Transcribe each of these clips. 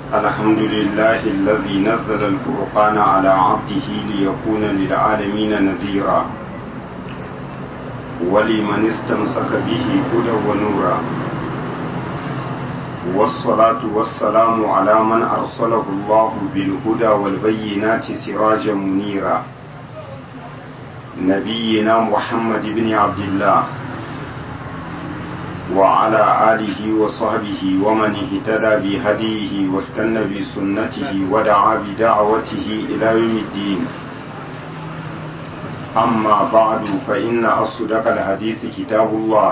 الحمد لله الذي نزل الفرقان على عبده ليكون للعالمين نذيرا ولمن استمسك به هدى ونورا والصلاة والسلام على من أرسله الله بالهدى والبينات سراجا منيرا نبينا محمد بن عبد الله وعلى آله وصحبه ومن اهتدى بهديه واستنى بسنته ودعا بدعوته إلى يوم الدين أما بعد فإن أصدق الحديث كتاب الله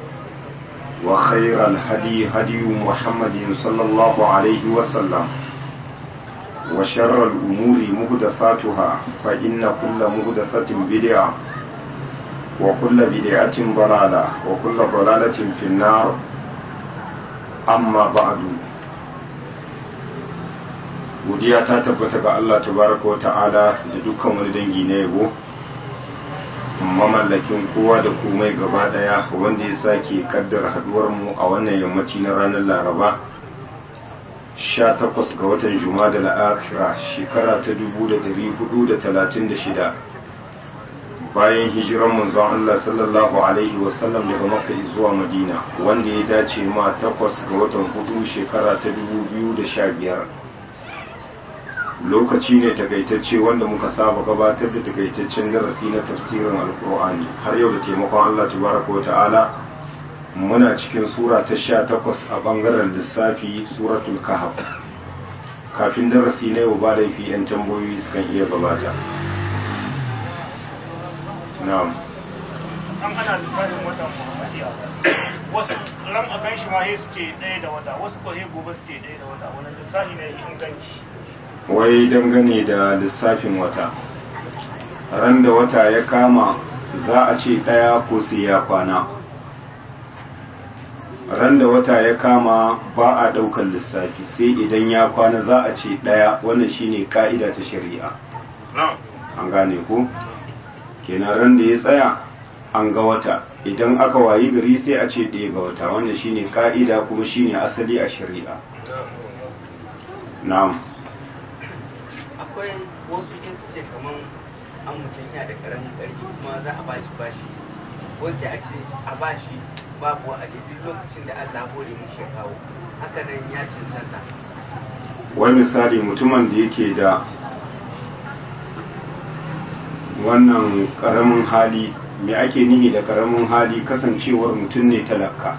وخير الهدي هدي محمد صلى الله عليه وسلم وشر الأمور مهدساتها فإن كل مهدسة بدعة وكل بدعة ضلالة وكل ضلالة في النار أما بعد godiya ta tabbata ga Allah tabaraka wa ta'ala da dukkan wani dangi na yabo mamallakin kowa da komai gaba daya wanda ya sake kaddara haduwar mu a wannan yammaci na ranar laraba 18 ga watan jumada al-akhirah shekara ta 1436 bayan hijiran manzon Allah sallallahu alaihi wasallam daga makka zuwa madina wanda ya dace ma 8 ga watan hudu shekara ta 2015 lokaci ne takaitacce wanda muka saba gabatar da takaitaccen darasi na tafsirin alkur'ani har yau da taimakon Allah tabaraka wa ta'ala muna cikin sura ta sha takwas a bangaren lissafi suratul kahf kafin darasi na yau ba laifi yan tambayoyi sukan iya gabata na'am an ana lissafin watan muhammadiya wasu ran a ganshi ma suke ɗaya da wata wasu ko gobe suke ɗaya da wata wani lissafi ne inganci wai dangane da lissafin wata ran da wata ya kama za a ce ɗaya ko sai ya kwana ran da wata ya kama ba a ɗaukar lissafi sai idan ya kwana za a ce ɗaya wannan shine ka'ida ta shari'a an gane ko kenan ran da ya tsaya an ga wata idan aka wayi gari sai a ce ɗaya ga wata wannan shine ka'ida kuma shine asali a shari'a na'am akwai wasu sun ce kamar an mutum yana da karamin ƙarfi kuma za a bashi bashi wanda a ce a bashi babu a duk lokacin da Allah hore mu ya kawo haka nan ya cancanta wani misali mutumin da yake da wannan karamin hali me ake nihi da karamin hali kasancewar mutum ne talaka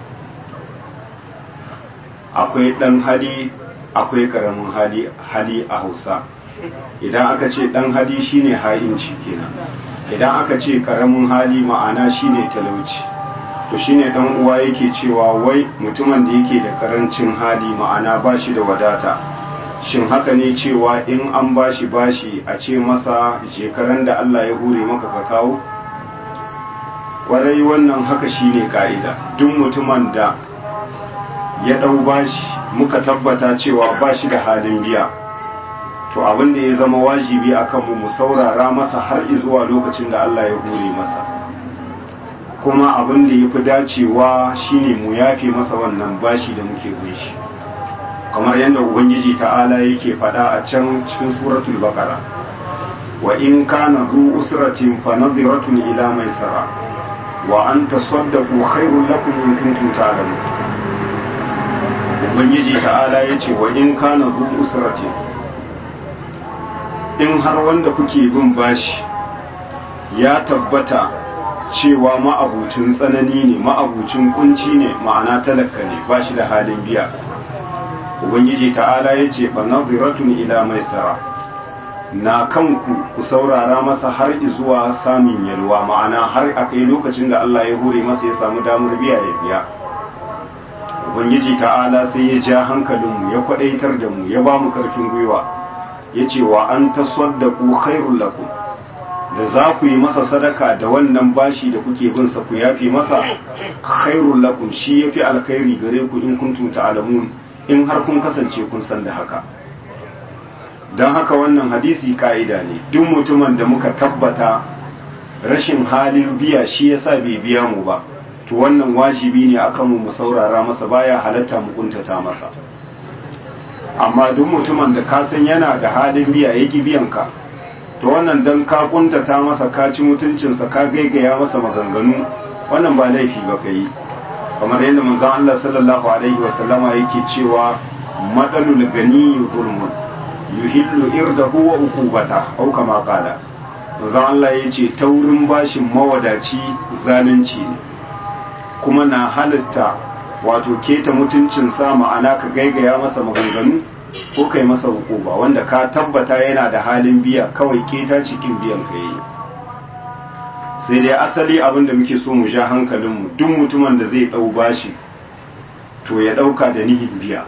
akwai ɗan hali akwai karamin hali hali a hausa idan aka ce ɗan hali shine ha'inci kenan idan aka ce karamin hali ma'ana shine talauci to shine dan uwa yake cewa wai mutumin da yake da karancin hali ma'ana ba shi da wadata shin haka ne cewa in an bashi bashi a ce masa shekaran da Allah ya hure maka ka kawo kwarai wannan haka shine ka'ida duk mutumin da ya ɗau bashi muka tabbata cewa ba shi da halin biya to abin da ya zama wajibi a kanmu mu saurara masa har zuwa lokacin da Allah ya hure masa kuma abin da ya fi dacewa shine mu yafe masa wannan bashi da muke shi kamar yadda ubangiji ta'ala yake faɗa a can cikin suratul baqara wa in kana zu usratin fa nadhiratun ila maisara wa an tasaddaqu khairul lakum in kuntum ta'lamun ubangiji ta'ala ya ce wa in kana zu usrati in har wanda kuke bin bashi ya tabbata cewa ma'abucin tsanani ne ma'abucin kunci ne ma'ana talaka ne ba shi da halin biya ubangiji ta'ala ya ce fa naziratun ila maisara na kanku ku saurara masa har zuwa samun yalwa ma'ana har akai lokacin da Allah ya hore masa ya samu damar biya ya biya ubangiji ta'ala sai ya ja hankalinmu ya kwadaitar da mu ya ba mu karfin gwiwa ya ce wa an tasaddaku khairul lakum da za ku yi masa sadaka da wannan bashi da kuke bin sa ku yafi masa khairul lakum shi yafi alkhairi gare ku in kuntum ta'lamun in har kun kasance kun san da haka dan haka wannan hadisi ka'ida ne duk mutumin da muka tabbata rashin halin biya shi yasa bai biya mu ba to wannan wajibi ne akan mu mu saurara masa baya halatta mu kuntata masa amma duk mutumin da ka san yana da halin biya ya ki biyan ka to wannan dan ka kuntata masa ka ci mutuncinsa ka gaigaya masa maganganu wannan ba laifi ba ka yi kamar yadda manzon Allah sallallahu alaihi wa sallama yake cewa madalul gani zulmun yuhillu irdahu wa uqubata au kama qala manzon Allah yace taurin bashin mawadaci zalunci ne kuma na halitta wato keta mutuncinsa ma'ana ka gaigaya masa maganganu ko kai masa hukuma wanda ka tabbata yana da halin biya kawai keta cikin biyan ka yi sai dai asali abin da muke so mu ja hankalinmu duk mutumin da zai ɗau bashi to ya ɗauka da nihin biya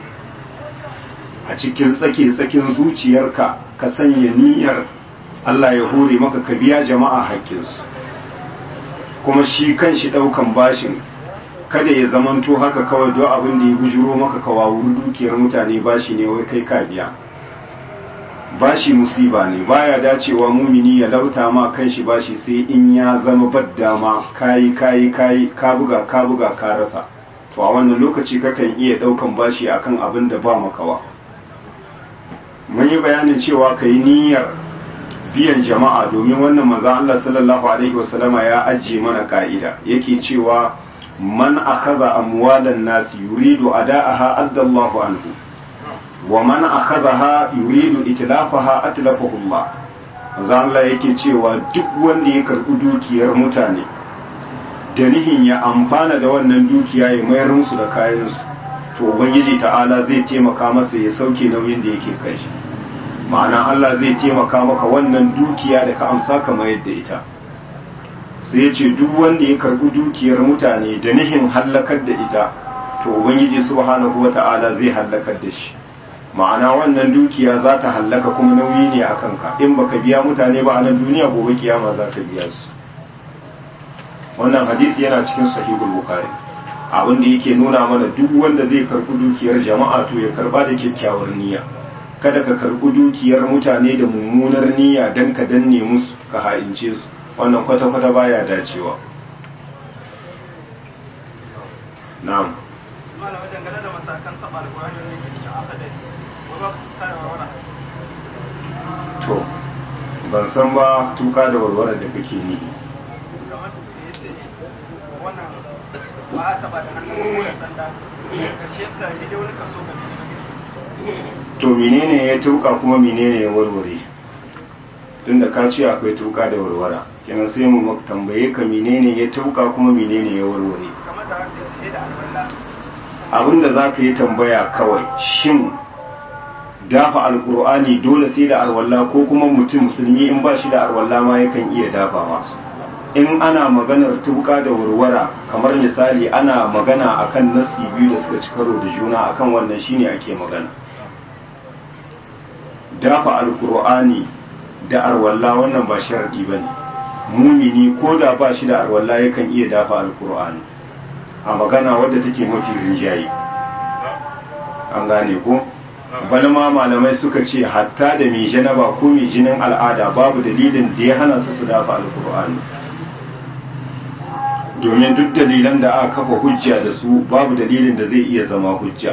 a cikin tsake tsakin zuciyarka ka sanya niyyar Allah ya hore maka ka biya jama'a haƙƙinsu kuma shi kan shi ɗaukan bashin kada ya zamanto haka kawai don abin da ya bujuro maka kawawun dukiyar mutane bashi ne wai kai ka biya bashi musiba ne baya dacewa mumini ya lauta ma kanshi bashi sai in ya zama baddama kayi kayi kayi ka buga ka buga ka rasa to a wannan lokaci kakan iya daukan bashi akan abin da ba makawa mun yi bayanin cewa kai niyyar biyan jama'a domin wannan manzon Allah sallallahu alaihi wasallama ya ajiye mana ka'ida yake cewa man akhadha amwalan nasi yuridu ada'aha addallahu anhu wa man akhadha yuridu itlafaha atlafahu Allah zan Allah yake cewa duk wanda ya karbi dukiyar mutane da nihin ya amfana da wannan dukiya ya mayar musu da kayan su to ubangiji ta'ala zai taimaka masa ya sauke nauyin da yake kai shi ma'ana Allah zai taimaka maka wannan dukiya da ka amsa ka mayar da ita sai ya ce duk wanda ya karbi dukiyar mutane da nihin hallakar da ita to ubangiji subhanahu wata'ala zai hallakar da shi ma'ana wannan dukiya za ta hallaka kuma nauyi ne a kanka in baka biya mutane ba a nan duniya gobe kiyama za ka biya su wannan hadisi yana cikin sahihul bukhari abin da yake nuna mana duk wanda zai karbi dukiyar jama'a to ya karba da kyakkyawar niyya kada ka karbi dukiyar mutane da mummunar niyya dan ka danne musu ka ha'ince su wannan kwata-kwata baya dacewa na'am malam dangane da matakan taɓa alƙur'ani da ke cikin akadari wai ba ku kare warwara to ban san ba tuka da warware da kake nihi kamar da ya ce wannan ba a taɓa da hannun ko da sanda ƙarshe ta yi dai wani kaso ga to menene ya tuka kuma menene ya warware tunda ka ce akwai tuka da warwara kenan sai mu maka tambaye ka menene ya tuka kuma menene ya warware kamar da haka sai da alwala abinda za ka yi tambaya kawai shin dafa alkur'ani dole sai da arwalla ko kuma mutum musulmi in ba shi da arwalla ma yakan iya dafawa in ana maganar tuka da warwara kamar misali ana magana akan nasi biyu da suka ci karo da juna akan wannan shine ake magana dafa alkur'ani da arwalla wannan ba sharadi bane mumini ko da ba shi da arwalla yakan iya dafa alkur'ani a magana wadda take mafi rinjaye an gane ko balma malamai suka ce hatta da mai janaba ko mai jinin al'ada babu dalilin da ya hana su su dafa alkur'ani domin duk dalilan da aka kafa hujja da su babu dalilin da zai iya zama hujja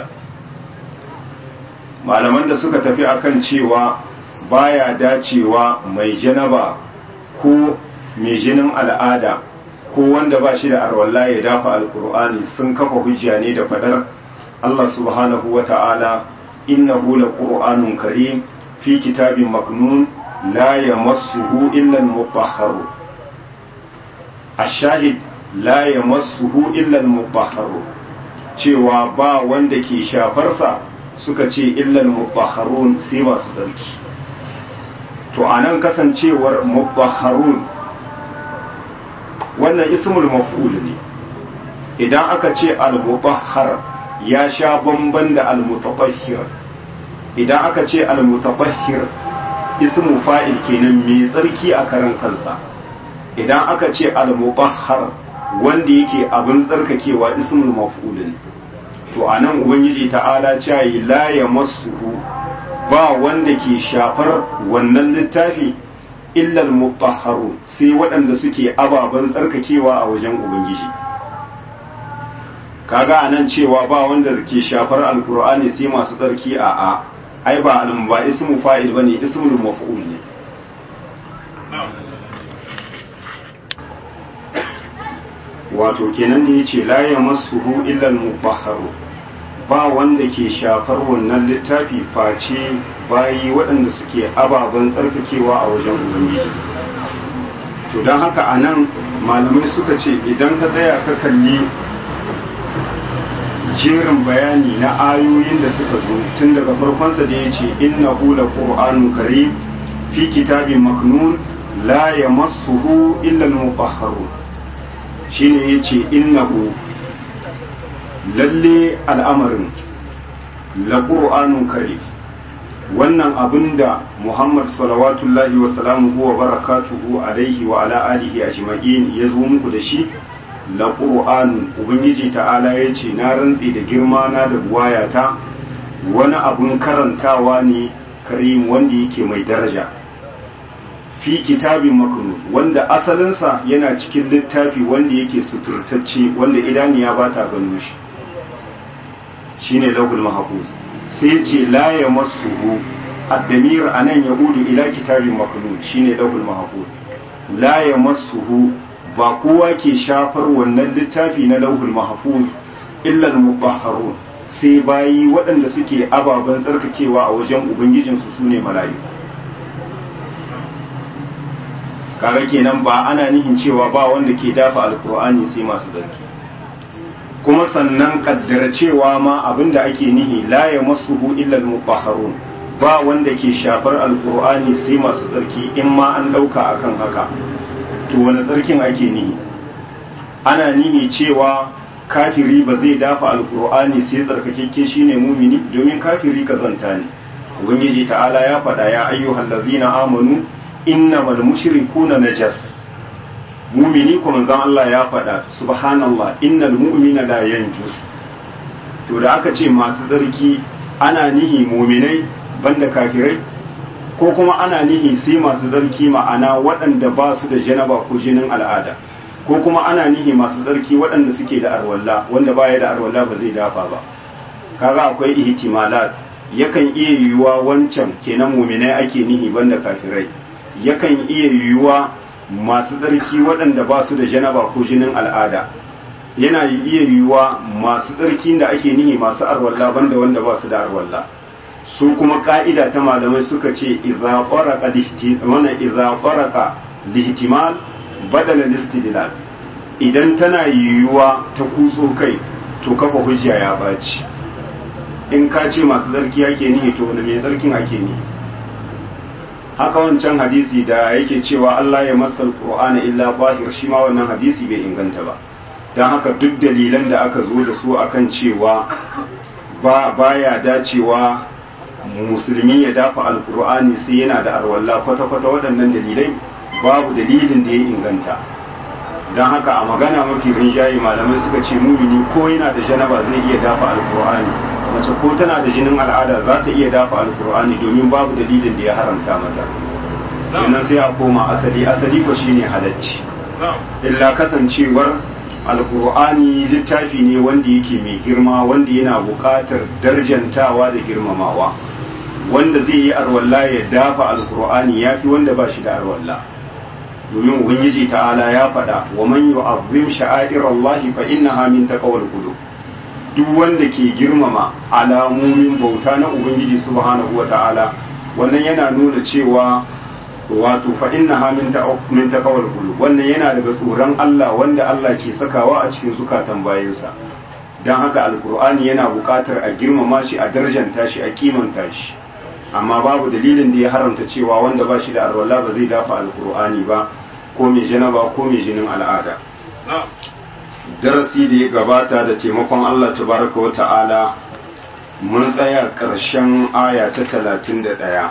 malaman da suka tafi akan cewa baya dacewa mai janaba ko mai jinin al'ada ko wanda ba shi da arwalla ya dafa alkur'ani sun kafa hujja ne da fadar Allah subhanahu wa ta'ala innahu laqur'anun karim fi kitabin maknun la yamassuhu illa al-mutahharu ash-shahid la yamassuhu illa al-mutahharu cewa ba wanda ke shafarsa suka ce illa al-mutahharun sai masu tsarki to anan kasancewar mutahharun wannan ismul maf'ul ne idan aka ce al-mutahhar ya sha bamban da al-mutatahhir idan aka ce al-mutatahhir ismu fa'il kenan mai tsarki a karan kansa idan aka ce al-mutahhar wanda yake abin tsarkakewa ismul maf'ul ne to anan ubangiji ta'ala ce la yamassuhu ba wanda ke shafar wannan littafi illal mutahharu sai waɗanda suke ababen tsarkakewa a wajen ubangiji kaga anan cewa ba wanda ke shafar alkur'ani sai masu tsarki a a ai ba alum ba ismu fa'il bane ismul maf'ul ne wato kenan ne yace la yamassuhu illa al-mutahharu ba wanda ke shafar wannan littafi face bayi waɗanda suke ababen tsarkakewa a wajen ubangiji to don haka a nan malamai suka ce idan ka tsaya ka kalli jerin bayani na ayoyin da suka zo tun daga farkonsa da ya ce inna hula ƙur'anun karim fi kitabin maknun la ya masuhu illa mutahharu shine ya ce innahu lalle al'amarin la ƙur'anun karim wannan abin da Muhammad salawatullahi wa salamuhu wa barakatuhu alaihi wa ala alihi ajma'in ya zo muku da shi la qur'an ubangiji ta'ala ya ce na rantsi da girma na da buwayata wani abun karantawa ne karim wanda yake mai daraja fi kitabin maknun wanda asalinsa yana cikin littafi wanda yake suturtacce wanda idaniya ba ta gano shi shine lahul mahfuz sai ce la ya masuhu addamir a nan ya gudu ila kitabin maknun shine lahul mahfuz la ya masuhu ba kowa ke shafar wannan littafi na lauhul mahfuz illa al-mutahharun sai bayi waɗanda suke ababen tsarkakewa a wajen ubangijinsu su ne malayu kaga kenan ba ana nihin cewa ba wanda ke dafa alkur'ani sai masu tsarki kuma sannan kaddara cewa ma abinda ake nihi la ya masuhu illa al-mutahharun ba wanda ke shafar alkur'ani sai masu tsarki in ma an dauka akan haka to wani tsarkin ake nihi ana nihi cewa kafiri ba zai dafa alkur'ani sai tsarkakekke shine mumini domin kafiri kazanta ne ubangiji ta'ala ya faɗa ya ayyuhal ladzina amanu innamal mushrikuna najas mumini kuma zan Allah ya faɗa subhanallah innal mu'mina la yanjus to da aka ce masu tsarki ana nihi muminai banda kafirai ko kuma ana nihi sai masu tsarki ma'ana waɗanda ba su da janaba ko jinin al'ada ko kuma ana nihi masu tsarki waɗanda suke da arwalla wanda baya da arwalla ba zai dafa ba kaga akwai ihtimalat yakan iya yiwuwa wancan kenan muminai ake nihi banda kafirai yakan iya yiwuwa masu tsarki waɗanda ba su da janaba ko jinin al'ada yana iya yiwuwa masu tsarki da ake nihi masu arwalla banda wanda ba su da arwalla su kuma ka'ida ta malamai suka ce idza qaraqa mana idza qaraqa lihtimal badala listidlal idan tana yiwuwa ta kutso kai to kafa hujja ya baci in ka ce masu tsarki ake nihi to wani mai tsarkin ake nihi haka wancan hadisi da yake cewa Allah ya masal Qur'ana illa zahir shi ma wannan hadisi bai inganta ba dan haka duk dalilan da aka zo da su akan cewa ba baya dacewa musulmi ya dafa alkur'ani sai yana da arwalla kwata-kwata waɗannan dalilai babu dalilin da ya inganta don haka a magana mafi rinjaye malamai suka ce mumini ko yana da janaba zai iya dafa alkur'ani mace ko tana da jinin al'ada za ta iya dafa alkur'ani domin babu dalilin da ya haramta mata sannan sai a koma asali asali ko shine halacci illa kasancewar alkur'ani littafi ne wanda yake mai girma wanda yana buƙatar darjantawa da girmamawa wanda zai yi arwalla ya dafa alkur'ani ya fi wanda ba shi da arwalla domin ubangiji ta'ala ya faɗa wa man yu'azzim sha'air Allah fa innaha min taqwal qulub duk wanda ke girmama alamomin bauta na ubangiji subhanahu wata'ala wannan yana nuna cewa wato fa innaha min min taqwal qulub wannan yana daga tsoron Allah wanda Allah ke sakawa a cikin zukatan bayinsa dan haka alkur'ani yana buƙatar a girmama shi a darjanta shi a kimanta shi amma babu dalilin da ya haramta cewa wanda ba shi da arwala ba zai dafa alkur'ani ba ko mai janaba ko mai jinin al'ada darasi da ya gabata da taimakon Allah tabaraka wa ta'ala mun tsaya ƙarshen aya ta talatin da ɗaya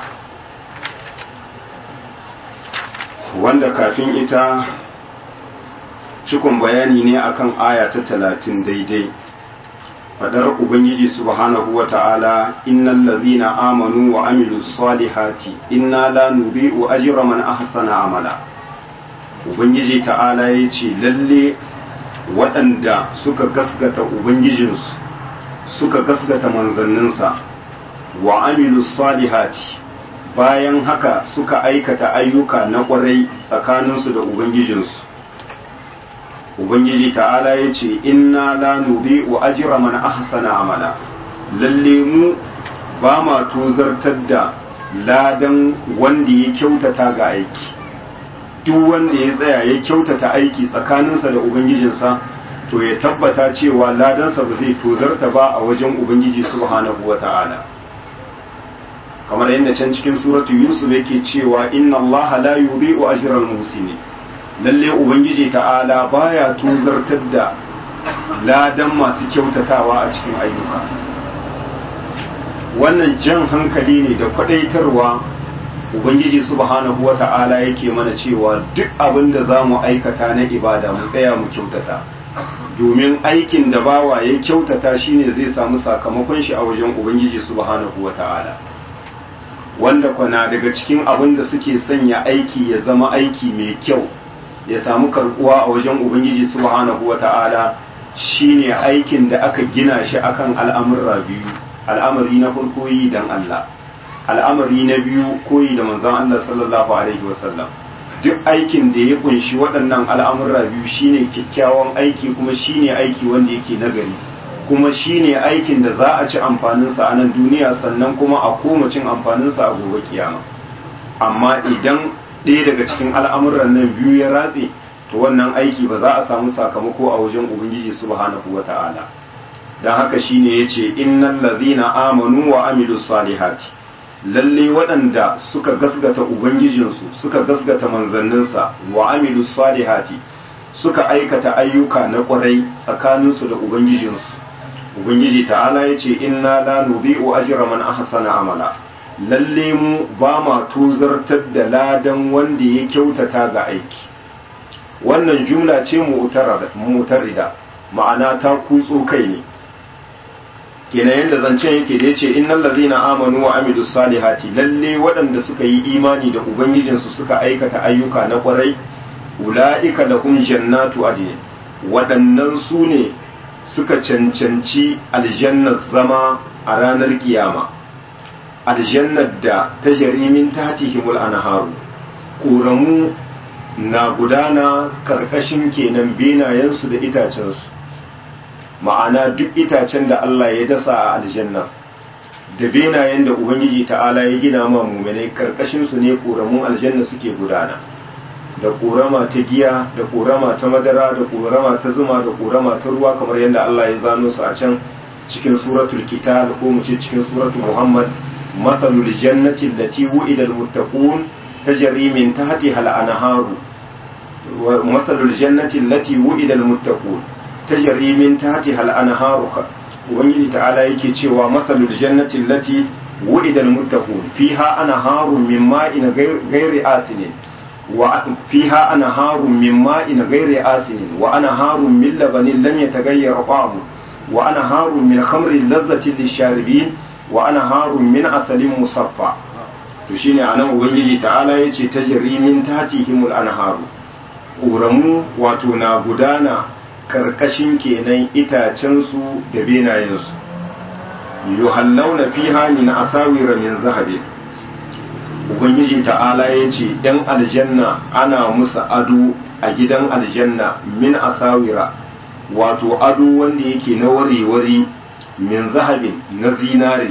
wanda kafin ita cikon bayani ne akan aya ta talatin daidai fadar ubangiji subhanahu wa ta'ala innal ladhina amanu wa amilus salihati inna la nudhi'u ajra man ahsana amala ubangiji ta'ala yace lalle waɗanda suka gasgata ubangijinsu suka gasgata manzanninsa wa amilu salihati bayan haka suka aikata ayyuka na ƙwarai tsakaninsu da ubangijinsu ubangiji ta'ala ya ce inna la nudhi'u ajra man ahsana amala lalle mu ba ma tozartar da ladan wanda ya kyautata ga aiki duk wanda ya tsaya ya kyautata aiki tsakaninsa da ubangijinsa to ya tabbata cewa ladansa ba zai tozarta ba a wajen ubangiji subhanahu wata'ala kamar yadda can cikin suratu yusuf yake cewa inna allaha la yudhi'u ajral muhsinin lalle ubangiji ta'ala baya tozartar da ladan masu kyautatawa a cikin ayyuka wannan jan hankali ne da kwadaitarwa ubangiji subhanahu wa ta'ala yake mana cewa duk abin da za mu aikata na ibada mu tsaya mu kyautata domin aikin da bawa ya kyautata shine zai samu sakamakon shi a wajen ubangiji subhanahu wa ta'ala wanda kwana daga cikin abin da suke sanya aiki ya zama aiki mai kyau ya samu karbuwa a wajen ubangiji subhanahu wata'ala shine aikin da aka gina shi akan al'amurra biyu al'amari na farko yi dan Allah al'amari na biyu koyi da manzon Allah sallallahu alaihi wasallam duk aikin da ya kunshi waɗannan al'amurra biyu shine kyakkyawan aiki kuma shine aiki wanda yake nagari kuma shine aikin da za a ci amfaninsa a nan duniya sannan kuma a koma cin amfaninsa a gobe kiyama amma idan ɗaya daga cikin al'amuran nan biyu ya ratse to wannan aiki ba za a samu sakamako a wajen ubangiji subhanahu wa ta'ala don haka shine ya ce innan lazina amanu wa amilu salihati lalle waɗanda suka gasgata ubangijinsu suka gasgata manzanninsa wa amilu salihati suka aikata ayyuka na ƙwarai tsakaninsu da ubangijinsu ubangiji ta'ala ya ce inna la nudhi'u ajra man ahsana amala lalle mu ba ma tuzartar da ladan wanda ya kyautata ga aiki wannan jumla ce mutarida ma'ana ta kutso kai ne kenan yadda zancen yake da yace innal ladina amanu wa amilus salihati lalle waɗanda suka yi imani da ubangijinsu suka aikata ayyuka na kwarai ula'ika lahum jannatu adn waɗannan su ne suka cancanci aljannar zama a ranar kiyama aljannar da ta jarimin tatihimul anharu ƙoramu na gudana karkashin kenan benayensu da itacensu ma'ana duk itacen da Allah ya dasa a aljanna da benayen da ubangiji ta'ala ya gina ma muminai karkashinsu ne ƙoramun aljanna suke gudana da ƙorama ta giya da ƙorama ta madara da ƙorama ta zuma da ƙorama ta ruwa kamar yadda Allah ya zano su a can cikin suratul qital ko mu ce cikin suratul muhammad mathalul jannati allati wu'ida almuttaqun tajri min tahtiha al-anharu wa mathalul jannati allati wu'ida almuttaqun tajri min tahtiha al-anharu ubangiji ta'ala yake cewa mathalul jannati allati wu'ida almuttaqun fiha anharun min ma'in ghairi asinin وفيها أنهار من ماء غير آسن وأنهار من لبن لم يتغير طعمه وأنهار من خمر لذة للشاربين وأنهار من عسل مصفى تشيني أنا ubangiji ta'ala yace tajri min tatihimul anharu ƙoramu wato na gudana karkashin kenan itacensu da benayensu yuhallawna fiha min asawira min zahabin ubangiji ta'ala ya ce ‘yan aljanna ana musu ado a gidan aljanna min asawira wato ado wanda yake na wari-wari min zahabin na zinare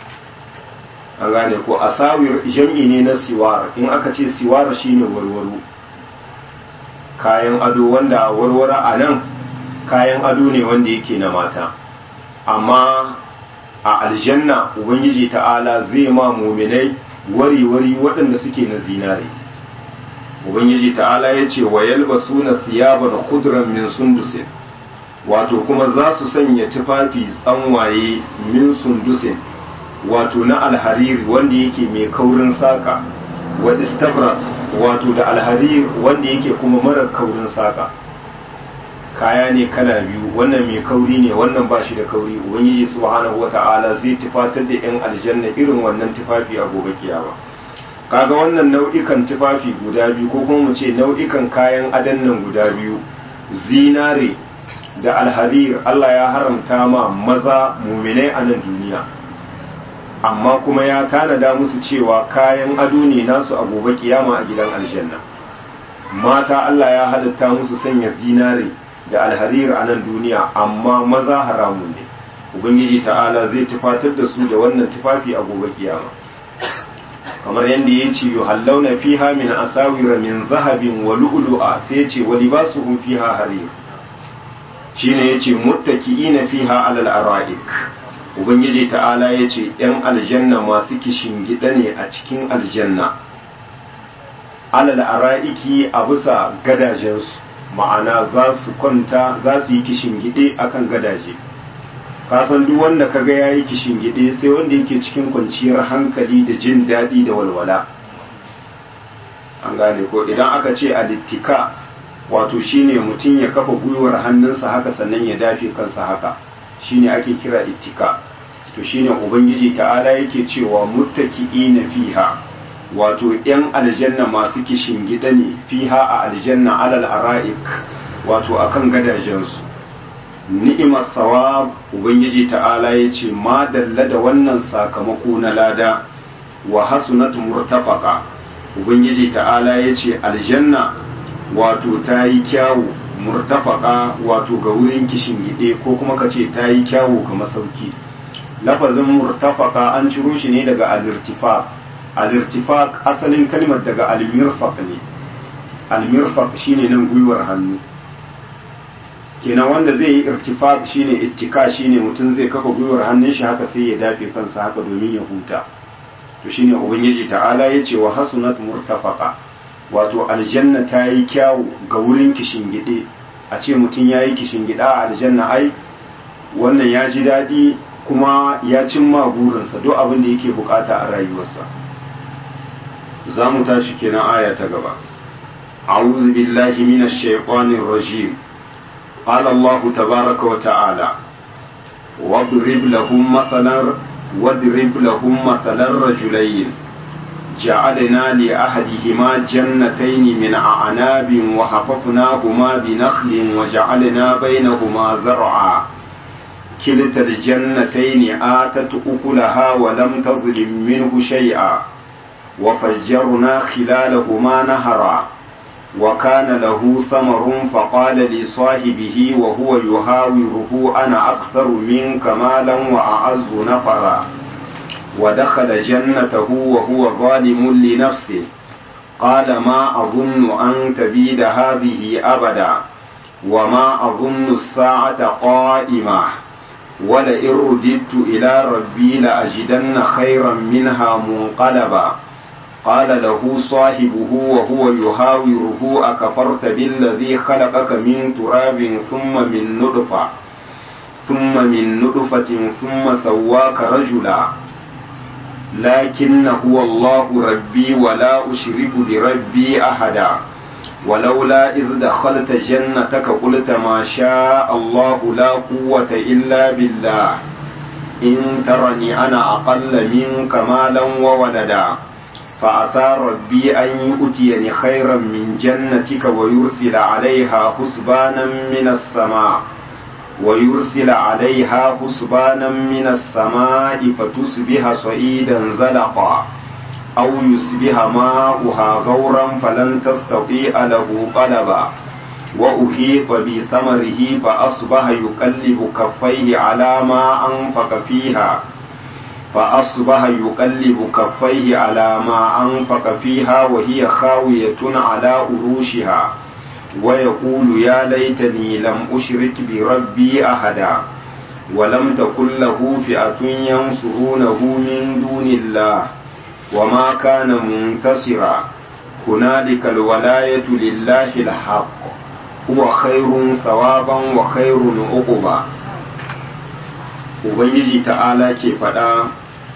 an gane ko asawir jam'i ne na siwar in aka ce siwar shine warwaro kayan ado wanda warware a nan kayan ado ne wanda yake na mata amma a aljanna ubangiji ta'ala zai ma muminai wari-wari waɗanda suke na zinare ubangiji ta'ala ya ce wa yalbasu na siyaba da kuduran min sundusin wato kuma za su sanya tufafi tsanwaye min sundusin wato na alhariri wanda yake mai kaurin saka wa istabra wato da alhariri wanda yake kuma marar kaurin saka kaya ne kala biyu wannan mai kauri ne wannan ba shi da kauri ubangiji subhanahu wata'ala zai tufatar da yan aljanna irin wannan tufafi a gobe kiyama kaga wannan nau'ikan tufafi guda biyu ko kuma mu ce nau'ikan kayan adan nan guda biyu zinare da alharir Allah ya haramta ma maza muminai a nan duniya amma kuma ya tanada musu cewa kayan ado ne nasu a gobe kiyama a gidan aljanna mata Allah ya halitta musu sanya zinare da alharir a nan duniya amma maza haramun ne ubangiji ta'ala zai tufatar da su da wannan tufafi a gobe kiyama kamar yadda ya ce yuhallawna fiha min asawira min zahabin wa lu'lu'a sai ya ce wa libasuhum fiha harir shine yace muttaki'ina fiha alal ara'ik ubangiji ta'ala yace yan aljanna masu kishin gida ne a cikin aljanna alal ara'iki a bisa gadajensu ma'ana za su kwanta za su yi kishin gide akan gadaje kasan duk wanda kaga yayi kishin gide sai wanda yake cikin kwanciyar hankali da jin daɗi da walwala an gane ko idan aka ce alittika wato shine mutum ya kafa gwiwar hannunsa haka sannan ya dafe kansa haka shine ake kira ittika to shine ubangiji ta'ala yake cewa muttaki'ina fiha wato yan aljanna masu kishin gida ne fiha a aljanna alal ara'ik wato akan gadajensu ni'imar sawab ubangiji ta'ala ya ce ma dalla da wannan sakamako na lada wa hasunat murtafaqa ubangiji ta'ala ya ce aljanna wato ta yi kyawu murtafaka wato ga wurin kishin gide ko kuma ka ce ta yi kyawu ga masauki lafazin murtafaka an ciro shi ne daga alirtifaq alirtifaq asalin kalmar daga almirfaq ne almirfaq shine nan gwiwar hannu kenan wanda zai yi irtifaq shine ittika shine mutum zai kafa gwiwar hannun shi haka sai ya dafe kansa haka domin ya huta to shine ubangiji ta'ala ya ce wa hasunat murtafaqa wato aljanna ta yi kyawu ga wurin kishingide a ce mutum ya yi kishingida a aljanna ai wannan ya ji daɗi kuma ya cimma burinsa duk abin da yake bukata a rayuwarsa za mu tashi kenan aya ta gaba a'udhu billahi minash shaitanir rajim qala allah tabaaraka wa ta'ala واضرب لهم مثلا واضرب لهم مثلا رجلين جعلنا لأحدهما جنتين من أعناب وحففناهما بنخل وجعلنا بينهما زرعا كلتا الجنتين آتت أكلها ولم تظلم منه شيئا وفجرنا خلالهما نهرا وكان له ثمر فقال لصاحبه وهو يهاوره أنا أكثر منك مالا وأعز نفرا ودخل جنته وهو ظالم لنفسه قال ما أظن أن تبيد هذه أبدا وما أظن الساعة قائمة ولئن رددت إلى ربي لأجدن خيرا منها منقلبا قال له صاحبه وهو يهاوره أكفرت بالذي خلقك من تراب ثم من نطفة ثم من نطفة ثم سواك رجلا لكن هو الله ربي ولا أشرك بربي أحدا ولولا إذ دخلت جنتك قلت ما شاء الله لا قوة إلا بالله إن ترني أنا أقل منك مالا وولدا فعسى ربي أن يؤتيني خيرا من جنتك ويرسل عليها حسبانا من السماء ويرسل عليها حسبانا من السماء فتصبح صعيدا زلقا أو يصبح ماؤها غورا فلن تستطيع له طلبا وأحيط بثمره فأصبح يقلب كفيه على ما أنفق فيها فأصبح يقلب كفيه على ما أنفق فيها وهي خاوية على أروشها ويقول يا ليتني لم أشرك بربي أحدا ولم تكن له فئة ينصرونه من دون الله وما كان منتصرا هنالك الولاية لله الحق هو خير ثوابا وخير عقبا Ubangiji ta'ala ke faɗa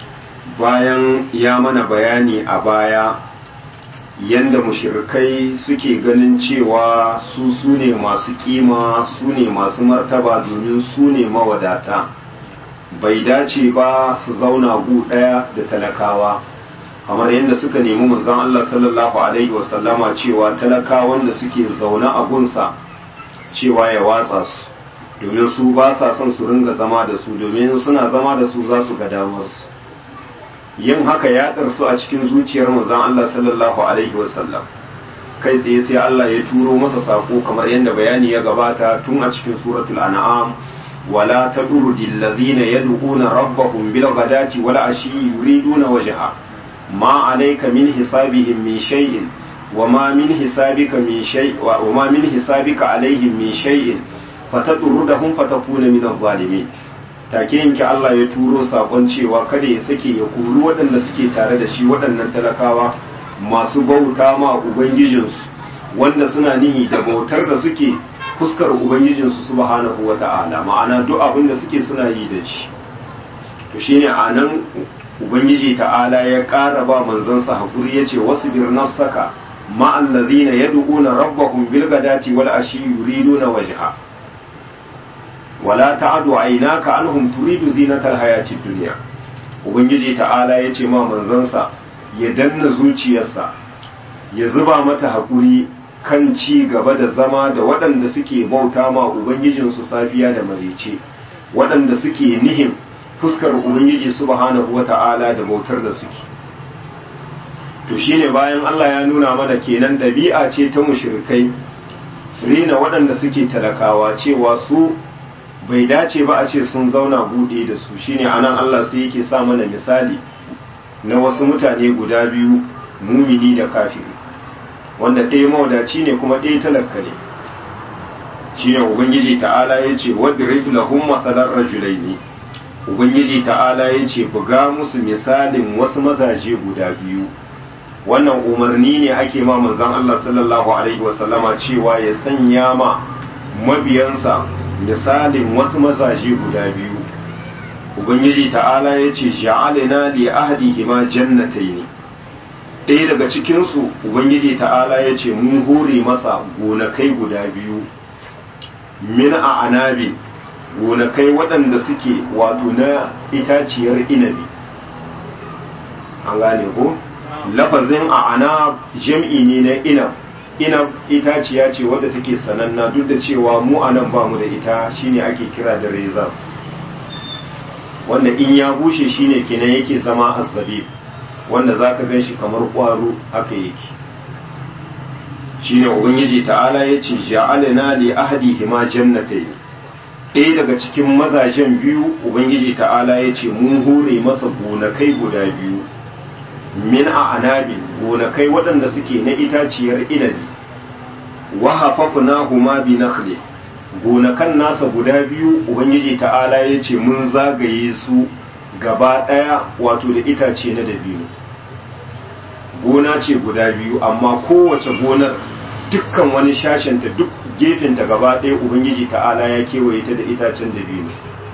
bayan ya mana bayani a baya yanda mushirikai suke ganin cewa su su ne masu kima su ne masu martaba domin su ne mawadata bai dace ba su zauna gu ɗaya da talakawa kamar yadda suka nemi manzon Allah sallallahu alaihi wasallama cewa talakawan da suke zaune a gunsa cewa ya watsa su domin su ba sa son su ringa zama da su domin suna zama da su za su ga damarsu yin haka ya ɗarsu a cikin zuciyar manzon Allah sallallahu alaihi wasallam kai tsaye sai Allah ya turo masa sako kamar yadda bayani ya gabata tun a cikin suratul an'am wala tadrudil ladhina yad'una rabbahum bil ghadati wal ashi yuriduna wajha ma alayka min hisabihim min shay'in وما من حسابك من شيء وما من حسابك عليهم من شيء فتطردهم فتكون من الظالمين take yanke Allah ya turo sakon cewa kada ya sake ya kuri waɗanda suke tare da shi waɗannan talakawa masu bauta ma ubangijinsu wanda suna nihi da bautar da suke fuskar ubangijinsu subhanahu wata'ala ma'ana duk abin da suke suna yi da shi to shine anan ubangiji ta'ala ya ƙara ba manzansa hakuri yace wasbir nafsaka مع الذين يدعون ربهم بالغداة والعشي يريدون وجهه ولا تعد عيناك عنهم تريد زينة الحياة الدنيا ubangiji ta'ala ya ce ma manzansa ya danna zuciyarsa ya zuba mata haƙuri kan ci gaba da zama da waɗanda suke bauta ma ubangijinsu safiya da marice waɗanda suke nihin fuskar ubangiji subhanahu wa ta'ala da bautar da suke to shine bayan Allah ya nuna mana kenan ɗabi'a ce ta mushrikai rina waɗanda suke talakawa cewa su bai dace ba a ce sun zauna buɗe da su shine anan Allah sai yake sa mana misali na wasu mutane guda biyu mumini da kafiri wanda ɗaya mawadaci ne kuma ɗaya talaka ne shine ubangiji ta'ala ya ce wadrib lahum masalan rajulaini ubangiji ta'ala ya ce buga musu misalin wasu mazaje guda biyu wannan umarni ne ake ma manzon Allah sallallahu alaihi wasallama cewa ya sanya ma mabiyansa misalin wasu mazaje guda biyu ubangiji ta'ala ya ce ja'alina li ahdihima jannatayn ɗaya daga cikinsu ubangiji ta'ala ya ce mun hore masa gonakai guda biyu min a anabi gonakai waɗanda suke wato na itaciyar inabi an gane ko lafazin a ana jam'i ne na inab inab itaciya ce wadda take sananna duk da cewa mu a nan ba mu da ita shine ake kira da reza wanda in ya bushe shine kenan yake zama azzabib wanda za ka gan shi kamar ƙwaro haka yake shine ubangiji ta'ala ya ce ja'alina li ahadihima jannatai ɗaya daga cikin mazajen biyu ubangiji ta'ala ya ce mun hure masa gonakai guda biyu min a anabi gonakai waɗanda suke na itaciyar inabi wa hafafna huma bi nakhli gonakan nasa guda biyu ubangiji ta'ala ya ce mun zagaye su gaba ɗaya wato da itace na dabino gona ce guda biyu amma kowace gonar dukkan wani shashenta duk gefenta gaba ɗaya ubangiji ta'ala ya kewaye ta da itacen dabino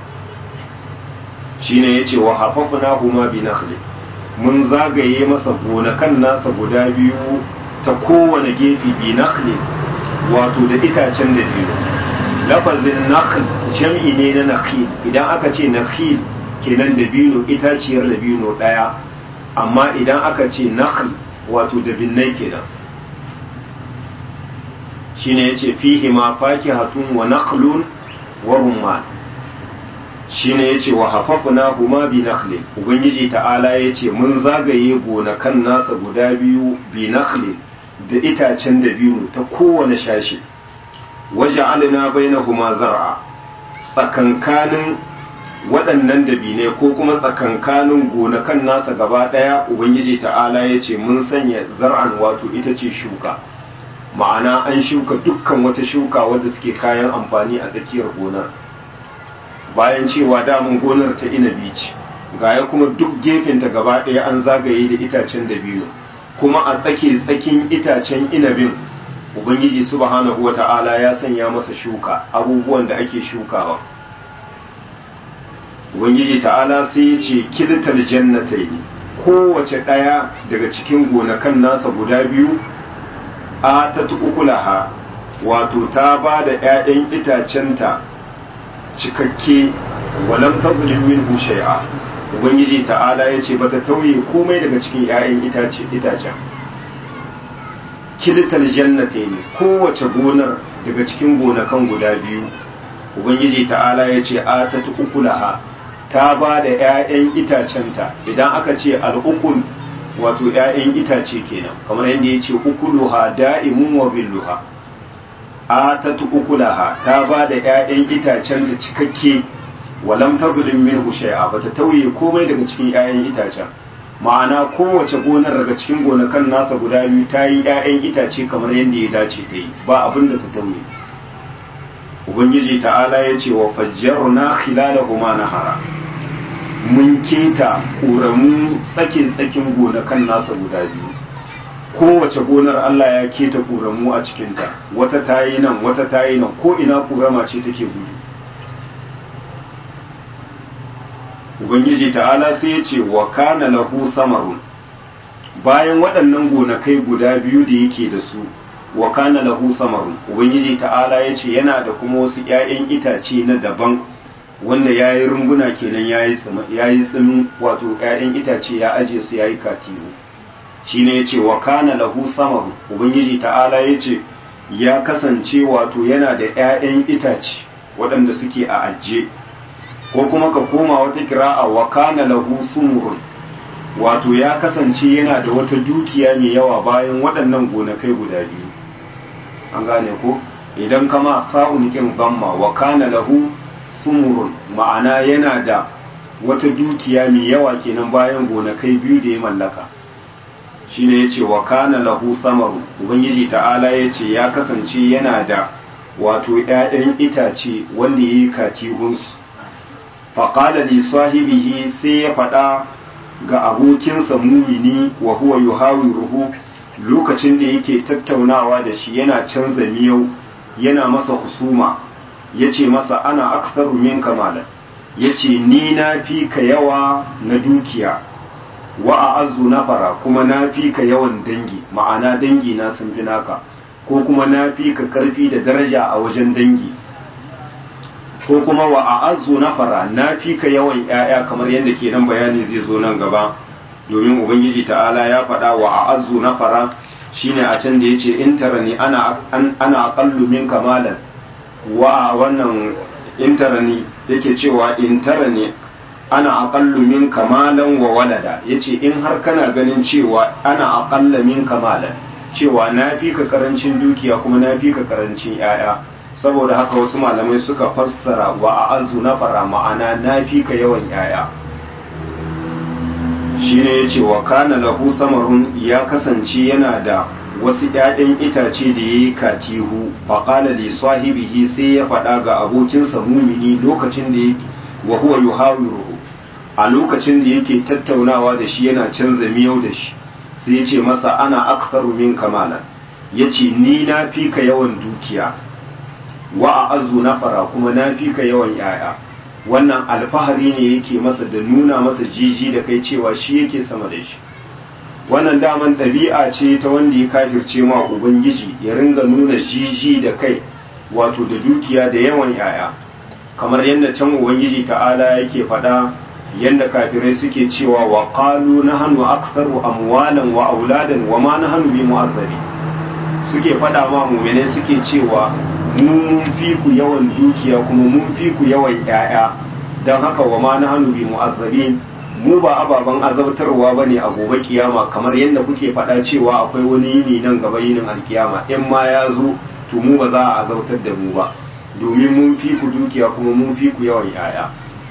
shine ya ce wa hafafna huma bi nakhli mun zagaye masa gonakan nasa guda biyu ta kowane gefe bi nakhli wato da itacen dabino lafazin nakhl jam'i ne na nakhil idan aka ce nakhil kenan dabino itaciyar dabino daya amma idan aka ce nakhl wato dabinnai kenan shine yace fihi ma fakihatun wa nakhlun wa rumman shine yace wa hafafna huma bi nakhlin ubangiji ta'ala yace mun zagaye gonakan nasa guda biyu bi nakhlin da itacen dabino ta kowane shashi waja'alna bainahuma zar'a tsakankanin waɗannan dabinai ko kuma tsakankanin gonakan nasa gaba ɗaya ubangiji ta'ala ya ce mun sanya zar'an wato ita ce shuka ma'ana an shuka dukkan wata shuka wadda suke kayan amfani a tsakiyar gonar bayan cewa damun gonar ta inabi ce gaya kuma duk gefenta gaba ɗaya an zagaye da itacen dabino kuma a tsake tsakin itacen inabin ubangiji subhanahu wata'ala ya sanya masa shuka abubuwan da ake shukawa ubangiji ta'ala sai ya ce kiltal jannatai kowace ɗaya daga cikin gonakan nasa guda biyu a ta ukulaha wato ta ba da 'ya'yan itacenta cikakke walam tazlim minhu shay'a ubangiji ta'ala ya ce bata tauye komai daga cikin 'ya'yan itacen kiltal jannatai kowace gonar daga cikin gonakan guda biyu ubangiji ta'ala ya ce atatu ukulaha ta ba da 'ya'yan itacenta idan aka ce al'ukul wato 'ya'yan itace kenan kamar yadda ya ce ukuluha da'imun wa zilluha atatu ukulaha ta ba da 'ya'yan itacenta cikakke walam tazlim minhu shay'a bata tauye komai daga cikin 'ya'yan itacen ma'ana kowace gonar daga cikin gonakan nasa guda biyu ta yi 'ya'yan itace kamar yadda ya dace ta yi ba abin da ta tauye ubangiji ta'ala ya ce wa fajjarna khilalahuma nahara mun keta ƙoramu tsakin tsakin gonakan nasa guda biyu kowace gonar Allah ya keta ƙoramu a cikinta wata tayi nan wata tayi nan ko ina ƙorama ce take gudu ubangiji ta'ala sai ya ce wa kana lahu samarun bayan waɗannan gonakai guda biyu da yake da su wa kana lahu samarun ubangiji ta'ala ya ce yana da kuma wasu 'ya'yan itace na daban wanda ya yi rumbuna kenan ya yi tsimin wato 'ya'yan itace ya aje su ya yi katibu shi ne ya ce wa kana lahu samarun ubangiji ta'ala ya ce ya kasance wato yana da 'ya'yan itace waɗanda suke a ajiye ko kuma ka koma wata kira'a wa kana lahu sumurun wato ya kasance yana da wata dukiya mai yawa bayan waɗannan gonakai guda biyu an gane ko idan kama fa'un kin gamma wa kana lahu sumurun ma'ana yana da wata dukiya mai yawa kenan bayan gonakai biyu da ya mallaka shine yace wa kana lahu samaru ubangiji ta'ala yace ya kasance yana da wato ƴaƴan itace wanda yayi katihunsu faƙada li sahibihi sai ya faɗa ga abokinsa mumini wa huwa yuhawiruhu lokacin da yake tattaunawa da shi yana canza miyau yana masa husuma ya ce masa ana aksaru min kamala ya ce ni na fi ka yawa na dukiya wa a azu na fara kuma na fi ka yawan dangi ma'ana dangi na sun fi naka ko kuma na fi ka karfi da daraja a wajen dangi ko kuma wa a azu na fara na fi ka yawan ‘ya'ya kamar yadda ke nan bayani zai zo nan gaba domin ubangiji ta'ala ya faɗa wa a azu na fara shine a can da ya ce in tara ni ana aƙallu min kamalan wa wannan in tara ni yake cewa in tara ni ana aƙallu min kamalan wa walada ya ce in har kana ganin cewa ana aƙalla min kamalan cewa na fi ka karancin dukiya kuma na fi ka karancin ‘ya'ya saboda haka wasu malamai suka fassara wa a azu na fara ma'ana na fi ka yawan yaya shi ne ya ce wa kana lahu samarun ya kasance yana da wasu ‘ya'yan itace da ya yi katihu faƙala li sahibihi sai ya faɗa ga abokinsa mumini lokacin da yake wa huwa yuhawiruhu a lokacin da yake tattaunawa da shi yana canza miyau da shi sai ya ce masa ana aktharu min kamala ya ce ni na fi ka yawan dukiya wa a azu na fara kuma na fi ka yawan yaya wannan alfahari ne yake masa da nuna masa jiji da kai cewa shi yake sama da shi wannan daman ɗabi'a ce ta wanda ya kafirce ma ubangiji ya ringa nuna jiji da kai wato da dukiya da yawan yaya kamar yadda can ubangiji ta'ala yake faɗa yadda kafirai suke cewa wa qalu nahnu aktharu amwalan wa auladan wa ma nahnu bi mu'azzabi suke faɗa ma mu'mine suke cewa mun fi ku yawan dukiya kuma mun fi ku yawan ‘ya'ya don haka wa ma na hannu bi mu'azzabin mu ba ababen azabtarwa ba ne a gobe kiyama kamar yadda kuke faɗa cewa akwai wani yini nan gaba yinin alkiyama in ma ya zo to mu ba za a azabtar da mu ba domin mun fi ku dukiya kuma mun fi ku yawan ‘ya'ya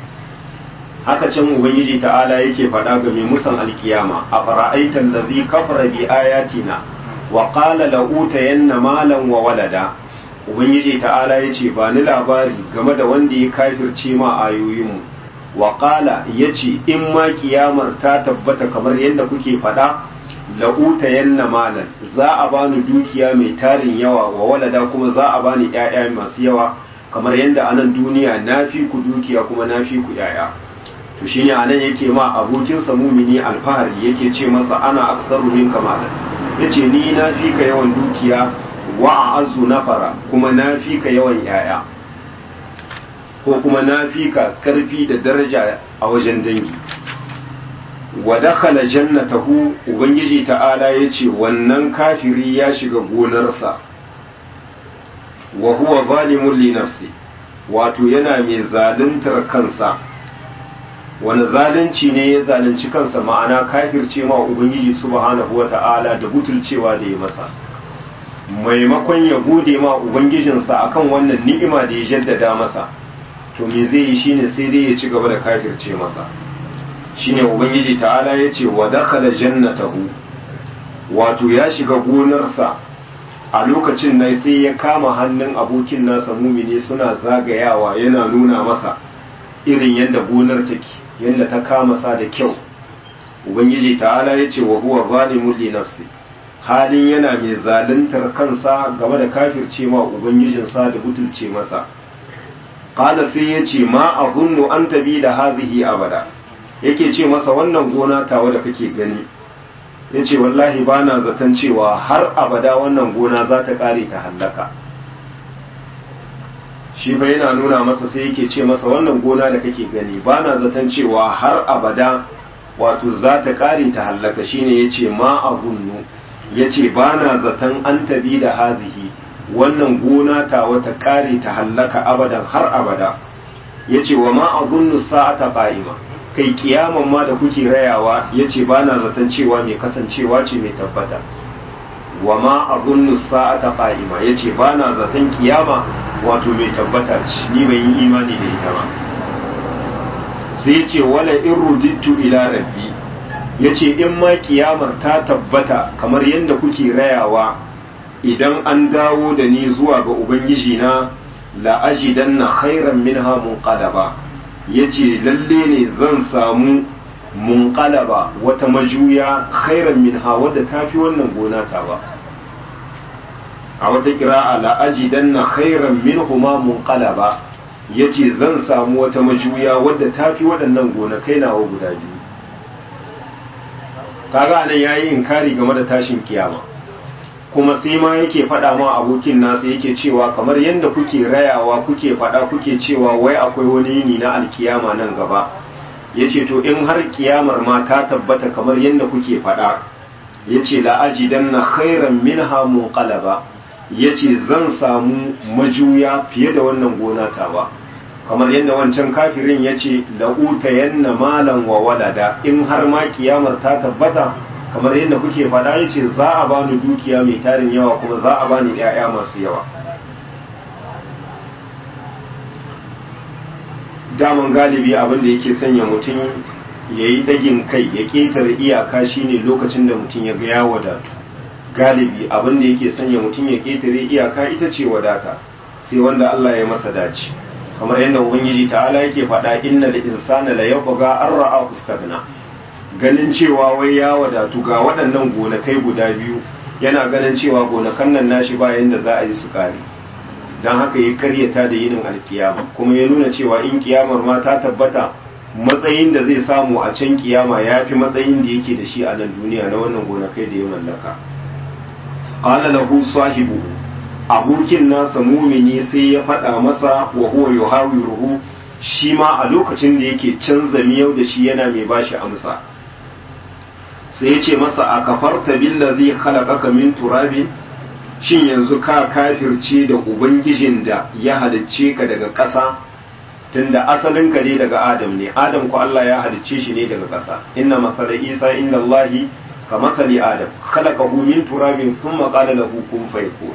haka can ubangiji ta'ala yake faɗa ga mai musan alkiyama a fara'aitan da zai kafara bi ayatina wa qala la'utayanna malan wa walada ubangiji ta'ala ya ce ba ni labari game da wanda ya kafirce ma ayoyinmu wa ƙala ya ce in ma kiyamar ta tabbata kamar yadda kuke faɗa la'uta yanna malan za a bani dukiya mai tarin yawa wa walada kuma za a bani ‘ya'ya masu yawa kamar yadda a nan duniya na fi ku dukiya kuma na fi ku ‘ya'ya to shine a nan yake ma abokinsa mumini alfahari yake ce masa ana aksaru min kamalan yace ni na fi ka yawan dukiya wa azu nafara kuma na fi ka yawan yaya ko kuma na fi ka karfi da daraja a wajen dangi wa dakhala jannatahu ubangiji ta'ala yace wannan kafiri ya shiga gonarsa wa huwa zalimun li nafsi wato yana mai zaluntar kansa wani zalunci ne ya zalunci kansa ma'ana kafirce ma ubangiji subhanahu wata'ala da butulcewa da ya masa maimakon ya gode ma ubangijinsa akan wannan ni'ima da ya jaddada masa to me zai yi shine sai dai ya ci gaba da kafirce masa shine ubangiji ta'ala ya ce wa dakhala jannatahu wato ya shiga gonarsa a lokacin nan sai ya kama hannun abokin nasa mumini suna zagayawa yana nuna masa irin yadda gonar take yadda ta kama sa da kyau ubangiji ta'ala ya ce wa huwa zalimun li nafsi halin yana mai zaluntar kansa game da kafirce ma ubangijinsa da butulce masa qala sai ya ce ma azunnu an tabi da hazihi abada yake ce masa wannan gona tawa da kake gani ya ce wallahi ba na zaton cewa har abada wannan gona za ta kare ta hallaka shi fa yana nuna masa sai yake ce masa wannan gona da kake gani ba na zaton cewa har abada wato za ta kare ta hallaka shine ya ce ma a zunnu ya ce ba na zaton an tabi da hazihi wannan gona ta wata kare ta hallaka abadan har abada ya ce wa ma a zunnu sa'ata qa'ima kai kiyaman ma da kuke rayawa ya ce ba na zaton cewa mai kasancewa ce mai tabbata wa ma a zunnu sa'ata qa'ima ya ce ba na zaton kiyama wato mai tabbata ce ni bai yi imani da ita ba sai ce wala in rudittu ila rabbi ya ce in ma kiyamar ta tabbata kamar yadda kuke rayawa idan an dawo da ni zuwa ga ubangiji na la'ajidanna khairan minha munqalaba ya ce lalle ne zan samu munƙalaba wata majuya khairan minha wadda ta fi wannan gona ta ba a wata kira'a la'ajidan na khairan minhuma munƙalaba ya ce zan samu wata majuya wadda ta fi waɗannan gonakai nawa guda biyu kaga nan ya yi inkari game da tashin kiyama kuma sai ma yake faɗa ma abokin nasa yake cewa kamar yadda kuke rayawa kuke faɗa kuke cewa wai akwai wani yini na alkiyama nan gaba ya ce to in har kiyamar ma ta tabbata kamar yadda kuke faɗa ya ce la'ajidan na khairan minha munqalaba ya ce zan samu majuya fiye da wannan gona tawa kamar yadda wancan kafirin ya ce la'uta yanna malan wa walada in har ma kiyamar ta tabbata kamar yadda kuke faɗa ya ce za a bani dukiya mai tarin yawa kuma za a bani ‘ya'ya masu yawa daman galibi abin da yake sanya mutum ya yi ɗagin kai ya ƙetare iyaka shine lokacin da mutum ya ga ya wadatu galibi abin da yake sanya mutum ya ƙetare iyaka ita ce wadata sai wanda Allah ya masa dace kamar yadda ubangiji ta'ala yake faɗa inna da insana la yabgha an ra'a fustagna ganin cewa wai ya wadatu ga waɗannan gonakai guda biyu yana ganin cewa gonakan nan nashi bayan da za a yi su kare don haka ya karyata da yinin alkiyama kuma ya nuna cewa in kiyamar ma ta tabbata matsayin da zai samu a can kiyama ya fi matsayin da yake da shi a nan duniya na wannan gonakai da ya mallaka qala lahu sahibu abokin nasa mumini sai ya faɗa masa wa huwa yuhawiruhu shi ma a lokacin da yake canza miyau da shi yana mai bashi amsa sai ya ce masa a kafarta billazi khalaqaka min turabin shin yanzu ka kafirce da ubangijin da ya halicce ka daga ƙasa tunda asalin ka ne daga adam ne adam ko Allah ya halicce shi ne daga ƙasa inna masala isa inda Allahi ka masali adam khalaqahu min turabin thumma qala lahu kun fayakun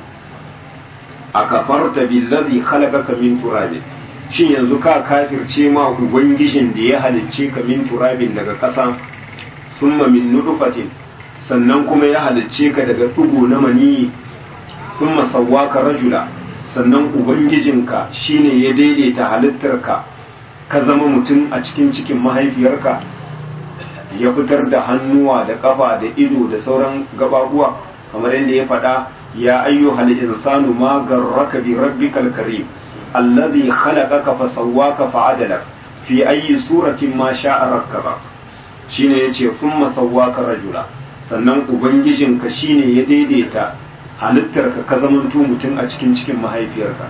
a kafarta billazi khalaqaka min turabin shin yanzu ka kafirce ma ubangijin da ya halicce ka min turabin daga ƙasa summa min nudufatin sannan kuma ya halicce ka daga ɗugu na maniyi summa sawwaka rajula sannan ubangijinka shine ya daidaita halittarka ka zama mutum a cikin cikin mahaifiyarka ya fitar da hannuwa da ƙafa da ido da sauran gababuwa kamar yadda ya faɗa ya ayyuhal insanu ma garraka bi rabbikal karim alladhi khalaqaka fa sawwaka fa adalak fi ayyi suratin ma sha'a rakkaba shine yace kuma sawwaka rajula sannan ubangijinka shine ya daidaita halittarka ka zamanto mutum a cikin cikin mahaifiyarka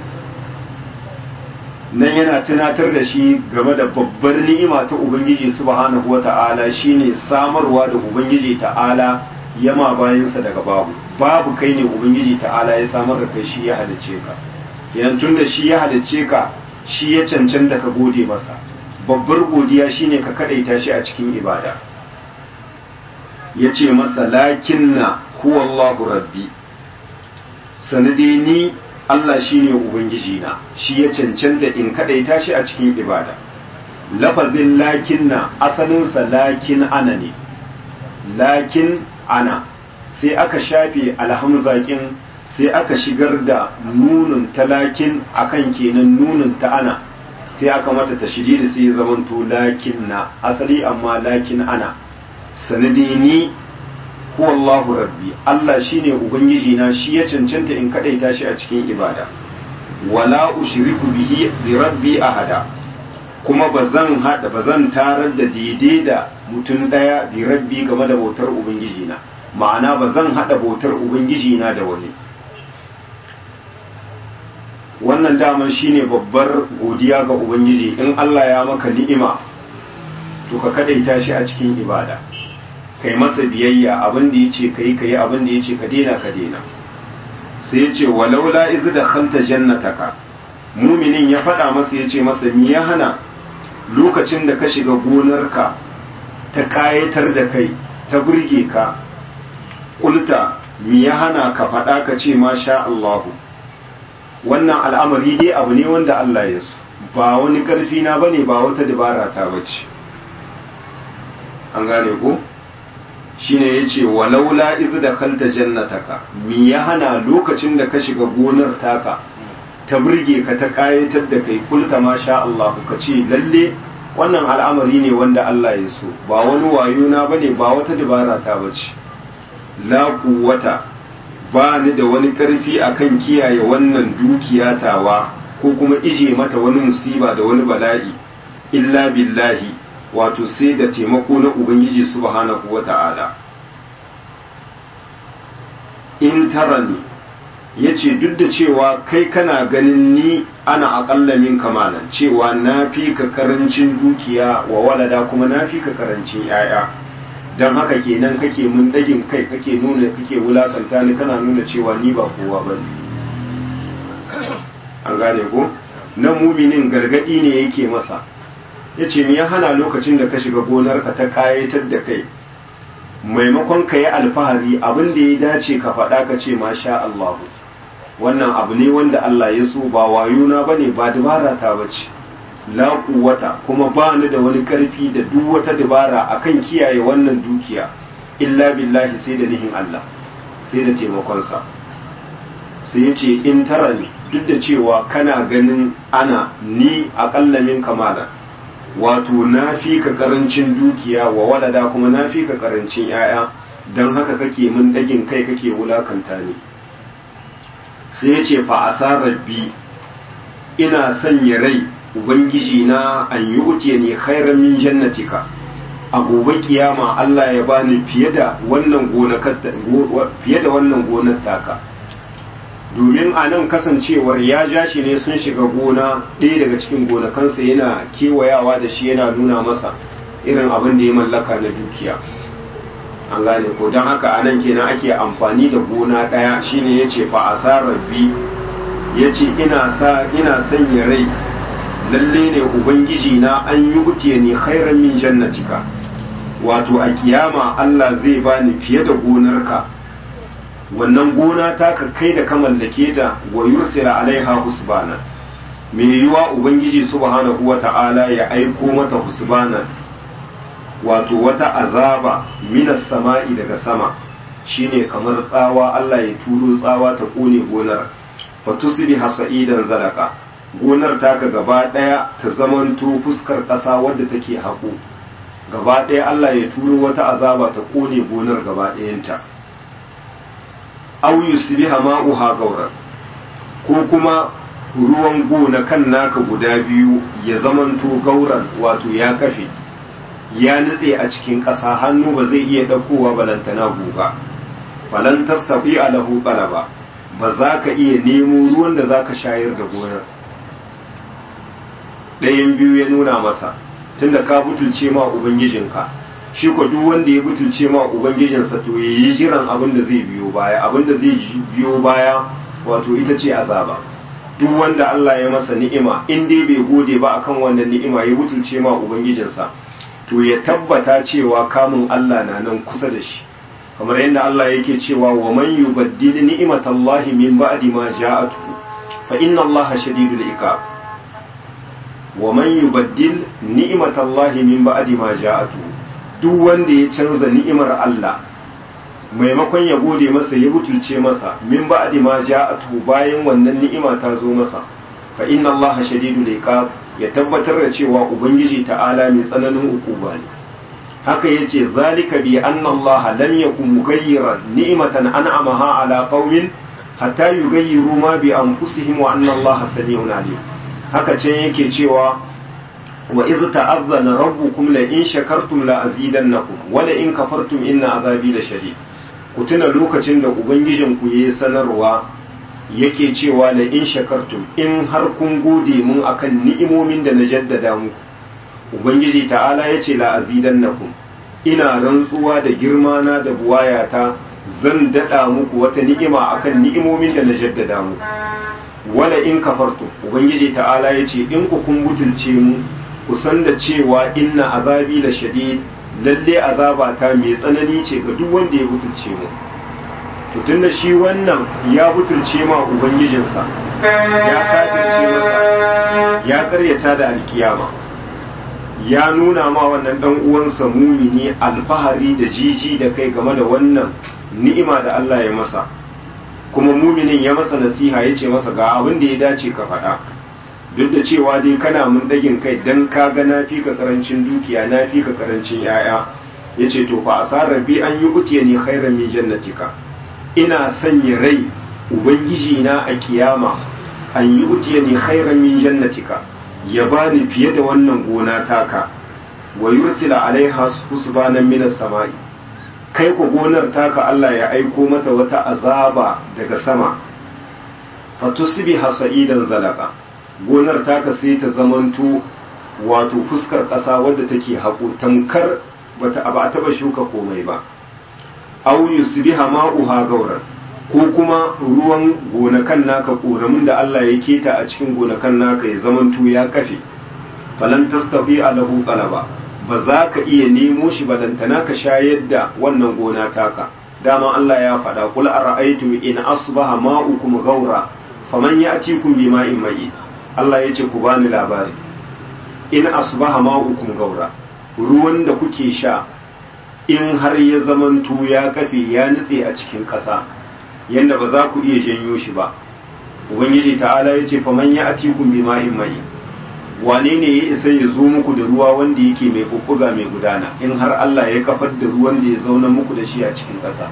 nan yana tunatar da shi game da babbar ni'ima ta ubangiji subhanahu wata'ala shine samarwa da ubangiji ta'ala yama bayansa daga babu babu kai ne ubangiji ta'ala ya samar da kai shi ya halice ka yan tunda shi ya halicce ka shi ya cancanta ka gode masa babbar godiya shine ka kadaita shi a cikin ibada ya ce masa lakinna huwallahu rabbi sanadi ni Allah shine ubangiji na shi ya cancanta in kadaita shi a cikin ibada lafazin lakinna asalinsa lakin ana ne lakin ana sai aka shafe alhamzakin sai aka shigar da nunin ta lakin akan kenan nunin ta ana sai aka mata ta shiri sai ya zamanto lakin na asali amma lakin ana sanadi ni huwa Allahu rabbi Allah shine ubangiji na shi ya cancanta in kadaita shi a cikin ibada wala ushriku bihi bi rabbi ahada kuma bazan hada bazan tarar da daidai da mutum daya bi rabbi game da bautar ubangiji na ma'ana bazan hada bautar ubangiji na da wani wannan daman shine babbar godiya ga ubangiji in Allah ya maka ni'ima to ka kadaita shi a cikin ibada kai masa biyayya abin da yace kai kai abin da yace ka daina ka daina sai yace walaula iz dakhalta jannataka muminin ya faɗa masa yace masa mi ya hana lokacin da ka shiga gonarka ta kayatar da kai ta burge ka kulta mi ya hana ka faɗa ka ce masha Allahu wannan al'amari dai abu ne wanda Allah ya so ba wani ƙarfi na bane ba wata dabara ta bace an gane ko shine yace walaula iz dakhalta jannataka mi ya hana lokacin da ka shiga gonar taka ta burge ka ta kayatar da kai kulta masha Allah ka ce lalle wannan al'amari ne wanda Allah ya so ba wani wayo na bane ba wata dabara ta bace la quwwata ba ni da wani ƙarfi akan kiyaye wannan dukiya tawa ko kuma ije mata wani musiba da wani bala'i illa billahi wato sai da taimako na ubangiji subhanahu wata'ala in tarani ya ce duk da cewa kai kana ganin ni ana aƙalla min kamalan cewa na fi ka karancin dukiya wa walada kuma na fi ka karancin 'ya'ya don haka kenan kake mun dagin kai kake nuna kake wulakanta ni kana nuna cewa ni ba kowa ba ne an gane ko na muminin gargadi ne yake masa ya ce ya hana lokacin da ka shiga gonarka ta kayatar da kai maimakon ka yi alfahari abin da ya dace ka faɗa ka ce masha Allah wannan abu ne wanda Allah ya so ba wayuna ba ne ba dabara ta bace la quwwata kuma ba ni da wani karfi da duk wata dabara akan kiyaye wannan dukiya illa billahi sai da nihin Allah sai da taimakonsa sai ya ce in tara ne duk da cewa kana ganin ana ni aƙalla min kamala wato na fi ka karancin dukiya wa walada kuma na fi ka karancin 'ya'ya don haka kake min dagin kai kake wulakanta ni sai ya ce fa rabbi ina sanya rai ubangiji na an yi utiye ne khairan min jannatika a gobe kiyama Allah ya bani fiye da wannan fiye da wannan gonar taka domin a nan kasancewar ya ja shi ne sun shiga gona ɗaya daga cikin gonakansa yana kewayawa da shi yana nuna masa irin abin da ya mallaka na dukiya an gane ko don haka a nan kenan ake amfani da gona ɗaya shine ya ce fa asarar bi ya ce ina sanya rai lalle ne ubangiji na an yi wuce ne khairan min jannatika wato a kiyama Allah zai bani fiye da gonarka wannan gona ta ka kai da ka mallake ta wa yursila alaiha husbana me yiwa ubangiji subhanahu wata'ala ya aiko mata husbana wato wata azaba minas sama'i daga sama shine kamar tsawa Allah ya turo tsawa ta kone gonar fatusbi hasa'idan zalaka gonar taka gaba ɗaya ta zamanto fuskar ƙasa wadda take haƙo gaba ɗaya Allah ya turo wata azaba ta ƙone gonar gaba ɗayanta aw yusbiha ma'uha gauran ko kuma ruwan gona kan naka guda biyu ya zamanto gauran wato ya kafe ya nutse a cikin ƙasa hannu ba zai iya ɗaukowa balantana guga falan tastafi lahu qalaba ba za ka iya nemo ruwan da za ka shayar da gonar ɗayan biyu ya nuna masa tunda ka butulce ma ubangijinka shi ko duk wanda ya butulce ma ubangijinsa to ya yi jiran abin da zai biyo baya abin da zai biyo baya wato ita ce azaba duk wanda Allah ya masa ni'ima in dai bai gode ba akan wannan ni'ima ya butulce ma ubangijinsa to ya tabbata cewa kamun Allah na nan kusa da shi kamar yadda Allah yake cewa wa man yubaddil ni'matallahi min ba'di ma ja'atuhu fa inna Allaha shadidul iqab wa man yubaddil ni'matallahi min ba'di ma ja'atuhu duk wanda ya canza ni'imar Allah maimakon ya gode masa ya butulce masa min ba'di ma ja'atuhu bayan wannan ni'ima ta zo masa fa inna Allaha shadidul iqab ya tabbatar da cewa ubangiji ta'ala mai tsananin ukuba ne haka yace zalika bi anna allaha lam yakun mughayyiran ni'matan an'amaha ala qaumin hatta yughayyiru ma bi anfusihim wa anna allaha sami'un alim haka ce yake cewa wa iz ta'azzana rabbukum la in shakartum la azidannakum wa la in kafartum inna azabi la shadid ku tuna lokacin da ubangijin ku yayi sanarwa yake cewa la in shakartum in har kun gode mun akan ni'imomin da na jaddada muku ubangiji ta'ala ya ce la'azidannakum ina rantsuwa da girma na da buwayata zan dada muku wata ni'ima akan ni'imomin da na jaddada muku wala in kafartum ubangiji ta'ala ya ce in ku kun butulce mu ku san da cewa inna azabi la shadid lalle azaba ta mai tsanani ce ga duk wanda ya butulce mu to tunda shi wannan ya butulce ma ubangijinsa ya kafirce masa ya karyata da alkiyama ya nuna ma wannan dan uwansa mumini alfahari da jiji da kai game da wannan ni'ima da Allah ya masa kuma muminin ya masa nasiha ya ce masa ga abin da ya dace ka faɗa duk da cewa dai kana mun dagin kai dan ka ga na fi ka karancin dukiya na fi ka karancin yaya ya ce to fa asarar bi an yi utiya ni khairan min jannatika ina sanya rai ubangiji na a kiyama an yi utiya ni khairan min jannatika ya bani fiye da wannan gona taka wa yursila alaiha husbanan minas sama'i kai ku gonar taka Allah ya aiko mata wata azaba daga sama fatusbi hasaidan zalaka gonar taka sai ta zamanto wato fuskar ƙasa wadda take haƙo tamkar bata ba taba shuka komai ba aw yusbiha ma'uha gauran ko kuma ruwan gonakan naka koramin da Allah ya keta a cikin gonakan naka ya zamanto ya kafe falan tastati alahu qalaba ba za ka iya nemo shi balantana ka shayar da wannan gona taka dama Allah ya faɗa kul ara'aytum in asbaha ma'ukum gaura faman ya'tikum bima'in mai Allah ya ce ku bani labari in asbaha ma'ukum gaura ruwan da kuke sha in har ya zamanto ya kafe ya nutse a cikin ƙasa yadda ba za ku iya janyo shi ba ubangiji ta'ala ya ce faman ya atikun bi ma'in mai wane ne ya isa ya zo muku da ruwa wanda yake mai bubbuga mai gudana in har Allah ya kafar da ruwan da ya zauna muku da shi a cikin ƙasa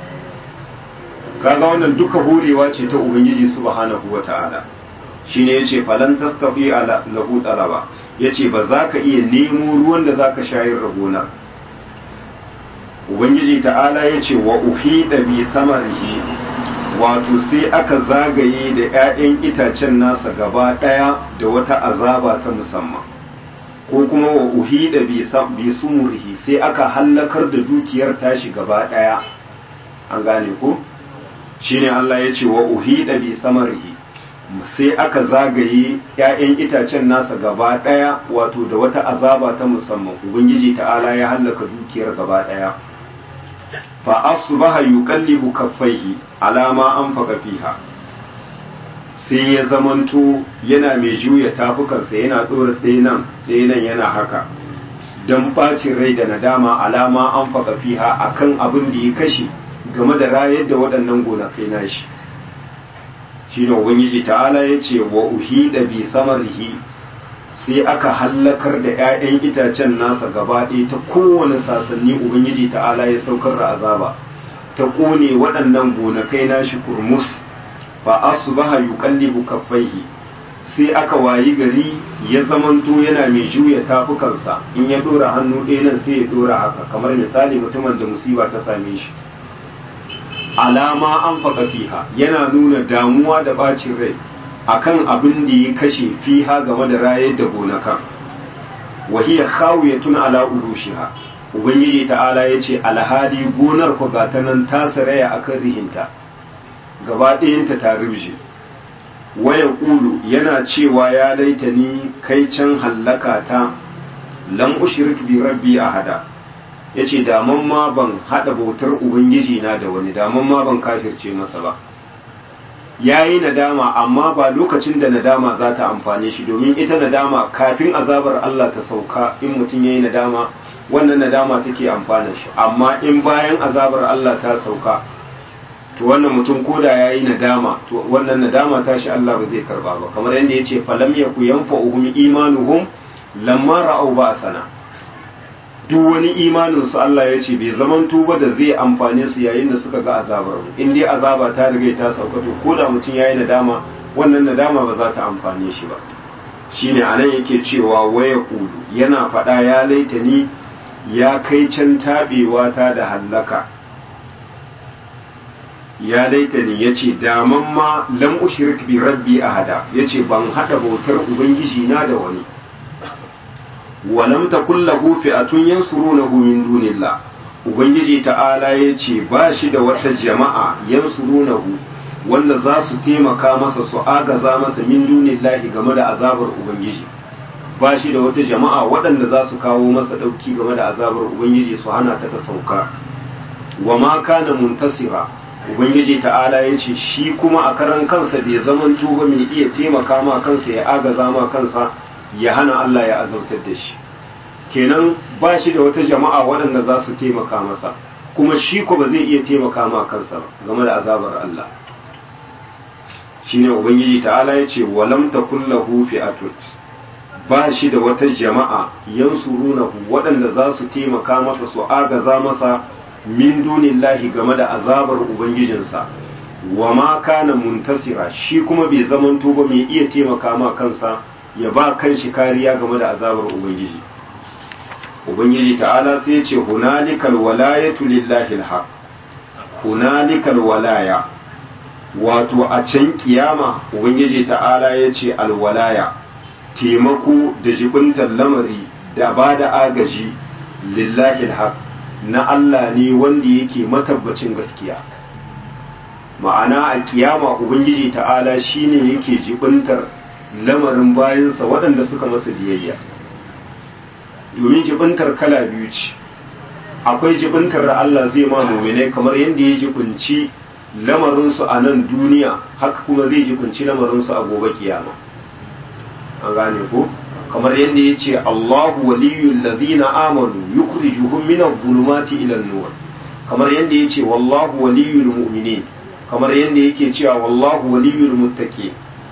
kaga wannan duka horewa ce ta ubangiji subhanahu wata'ala shine yace falan tastafi ala lahu talaba yace ba za ka iya nemo ruwan da zaka shayar da gonar ubangiji ta'ala yace wa uhida bi samarihi wato sai aka zagaye da 'ya'yan itacen nasa gaba ɗaya da wata azaba ta musamman ko kuma wa uhida bi sumurihi sai aka hallakar da dukiyar tashi gaba ɗaya an gane ko shine Allah ya ce wa uhida bi samarihi sai aka zagaye 'ya'yan itacen nasa gaba ɗaya wato da wata azaba ta musamman ubangiji ta'ala ya hallaka dukiyar gaba ɗaya fa asbaha yuqallibu kaffaihi ala ma anfaqa fiha sai ya zamanto yana mai juya tafukansa yana dora sai nan sai nan yana haka dan bacin rai da nadama alama anfaqa fiha akan abin da ya kashe game da rayar da waɗannan gonakai nashi shine ubangiji ta'ala yace wa uhida bi samarihi sai aka hallakar da 'ya'yan itacen nasa gaba ɗaya ta kowane sasanni ubangiji ta'ala ya saukar da azaba ta ƙone waɗannan gonakai nashi kurmus fa asbaha yuqallibu kaffaihi sai aka wayi gari ya zamanto yana mai juya tafukansa in ya dora hannu ɗaya nan sai ya dora haka kamar misali mutumin da musiba ta same shi alama an faɗa fiha yana nuna damuwa da bacin rai akan abin da ya kashe fiha game da rayar da gonakan wahiya khawiyatun ala urushiha ubangiji ta'ala yace alhadi gonar ku ga ta nan ta saraya akan rihinta gaba ɗayanta ta rubje waya ƙulu yana cewa ya laita ni kai can hallaka ta lam ushrik bi rabbi ahada yace daman ma ban hada bautar ubangiji na da wani daman ma ban kafirce masa ba yayi nadama amma ba lokacin da nadama za ta amfane shi domin ita nadama kafin azabar Allah ta sauka in mutum yayi nadama wannan nadama take amfana shi amma in bayan azabar Allah ta sauka to wannan mutum koda yayi nadama to wannan nadama ta shi Allah ba zai karba ba kamar yadda yace falam yaku yanfa'uhum imanuhum lamma ra'au ba'sana duk wani imanin su Allah ya ce bai zaman tuba da zai amfane su yayin da suka ga azabar mu in dai azaba ta riga ta sauka to koda mutum yayi nadama wannan nadama ba za ta amfane shi ba shine anan yake cewa waya kulu yana faɗa ya laita ni ya kai can tabewa ta da hallaka ya laita ni ya ce daman ma lam ushrik bi rabbi ahada ya ce ban haɗa bautar ubangiji na da wani walam takun lahu fi'atun yansurunahu min dunillah ubangiji ta'ala ya ce ba shi da wata jama'a yansurunahu wanda za su taimaka masa su agaza masa min dunillahi game da azabar ubangiji ba shi da wata jama'a waɗanda za su kawo masa ɗauki game da azabar ubangiji su hana ta ta sauka wa ma kana muntasira ubangiji ta'ala ya ce shi kuma a karan kansa bai zaman tuba mai iya taimaka ma kansa ya agaza ma kansa ya hana Allah ya azautar da shi kenan ba shi da wata jama'a waɗanda za su taimaka masa kuma shi ko ba zai iya taimaka ma kansa game da azabar Allah shine ubangiji ta'ala ya ce walam takun lahu fi'atun ba shi da wata jama'a yansurunahu waɗanda za su taimaka masa su agaza masa min dunillahi game da azabar ubangijinsa wa ma kana muntasira shi kuma bai zamanto ba mai iya taimaka ma kansa ya ba kanshi kariya game da azabar ubangiji ubangiji ta'ala sai ya ce hunalikal walayatu lillahi alhaq hunalikal walaya wato a can kiyama ubangiji ta'ala ya ce alwalaya taimako da jibintar lamari da ba da agaji lillahi alhaq na Allah ne wanda yake matabbacin gaskiya ma'ana a kiyama ubangiji ta'ala shine yake jibintar lamarin bayansa waɗanda suka masa biyayya domin jibintar kala biyu ce akwai jibintar da Allah zai ma muminai kamar yadda ya jibinci lamarinsu a nan duniya haka kuma zai jibinci lamarinsu a gobe kiyama an gane ko kamar yadda ya ce Allahu waliyul ladina amanu yukhrijuhum min adh-dhulumati ila an-nur kamar yadda ya ce wallahu waliyul mu'minin kamar yadda yake cewa wallahu waliyul muttaqin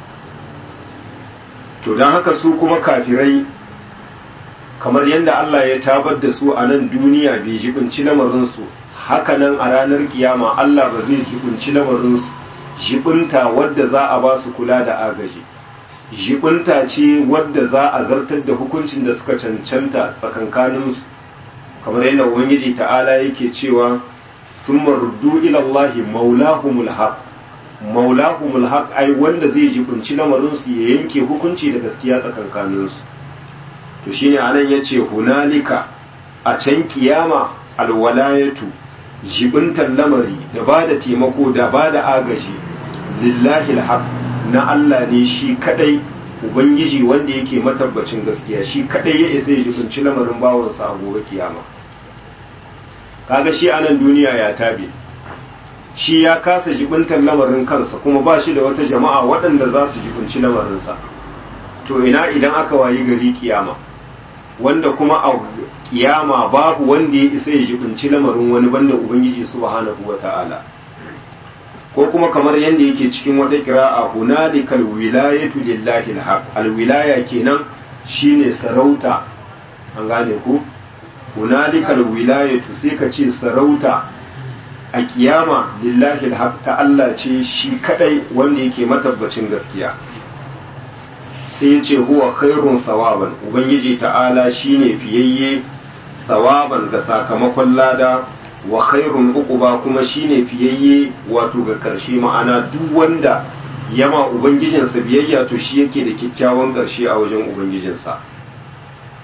to dan haka su kuma kafirai kamar yadda Allah ya tabar da su a nan duniya bai jibinci lamarinsu haka nan a ranar kiyama Allah ba zai jibinci lamarinsu jibinta wadda za a ba su kula da agaji jibinta ce wadda za a zartar da hukuncin da suka cancanta tsakankaninsu kamar yadda ubangiji ta'ala yake cewa sun maruddu ilallahi maulahumul haq maulahumul haq ai wanda zai jibinci lamarinsu ya yanke hukunci da gaskiya tsakankaninsu to shine anan yace hunalika a can kiyama alwalayatu jibintar lamari da bada taimako da bada agaji lillahi alhaq na Allah ne shi kadai ubangiji wanda yake matabbacin gaskiya shi kadai ya isa ya jibinci lamarin bawansa a gobe kiyama kaga shi anan duniya ya tabe shi ya kasa jibintar lamarin kansa kuma ba shi da wata jama'a waɗanda za su jibinci lamarinsa to ina idan aka wayi gari kiyama wanda kuma a kiyama babu wanda ya isa ya jibinci lamarin wani banda ubangiji subhanahu wata'ala ko kuma kamar yadda yake cikin wata kira'a hunalikal wilayatu lillahi alhaq alwilaya kenan shine sarauta an gane ku hunalikal wilayatu sai ka ce sarauta a kiyama lillahi alhaq ta Allah ce shi kadai wanda yake matabbacin gaskiya sai ya ce huwa khairun sawaban ubangiji ta'ala shine fiyayye sawaban ga sakamakon lada wa khairun uquba kuma shine fiyayye wato ga karshe ma'ana duk wanda yama ubangijinsa biyayya to shi yake da kyakkyawan karshe a wajen ubangijinsa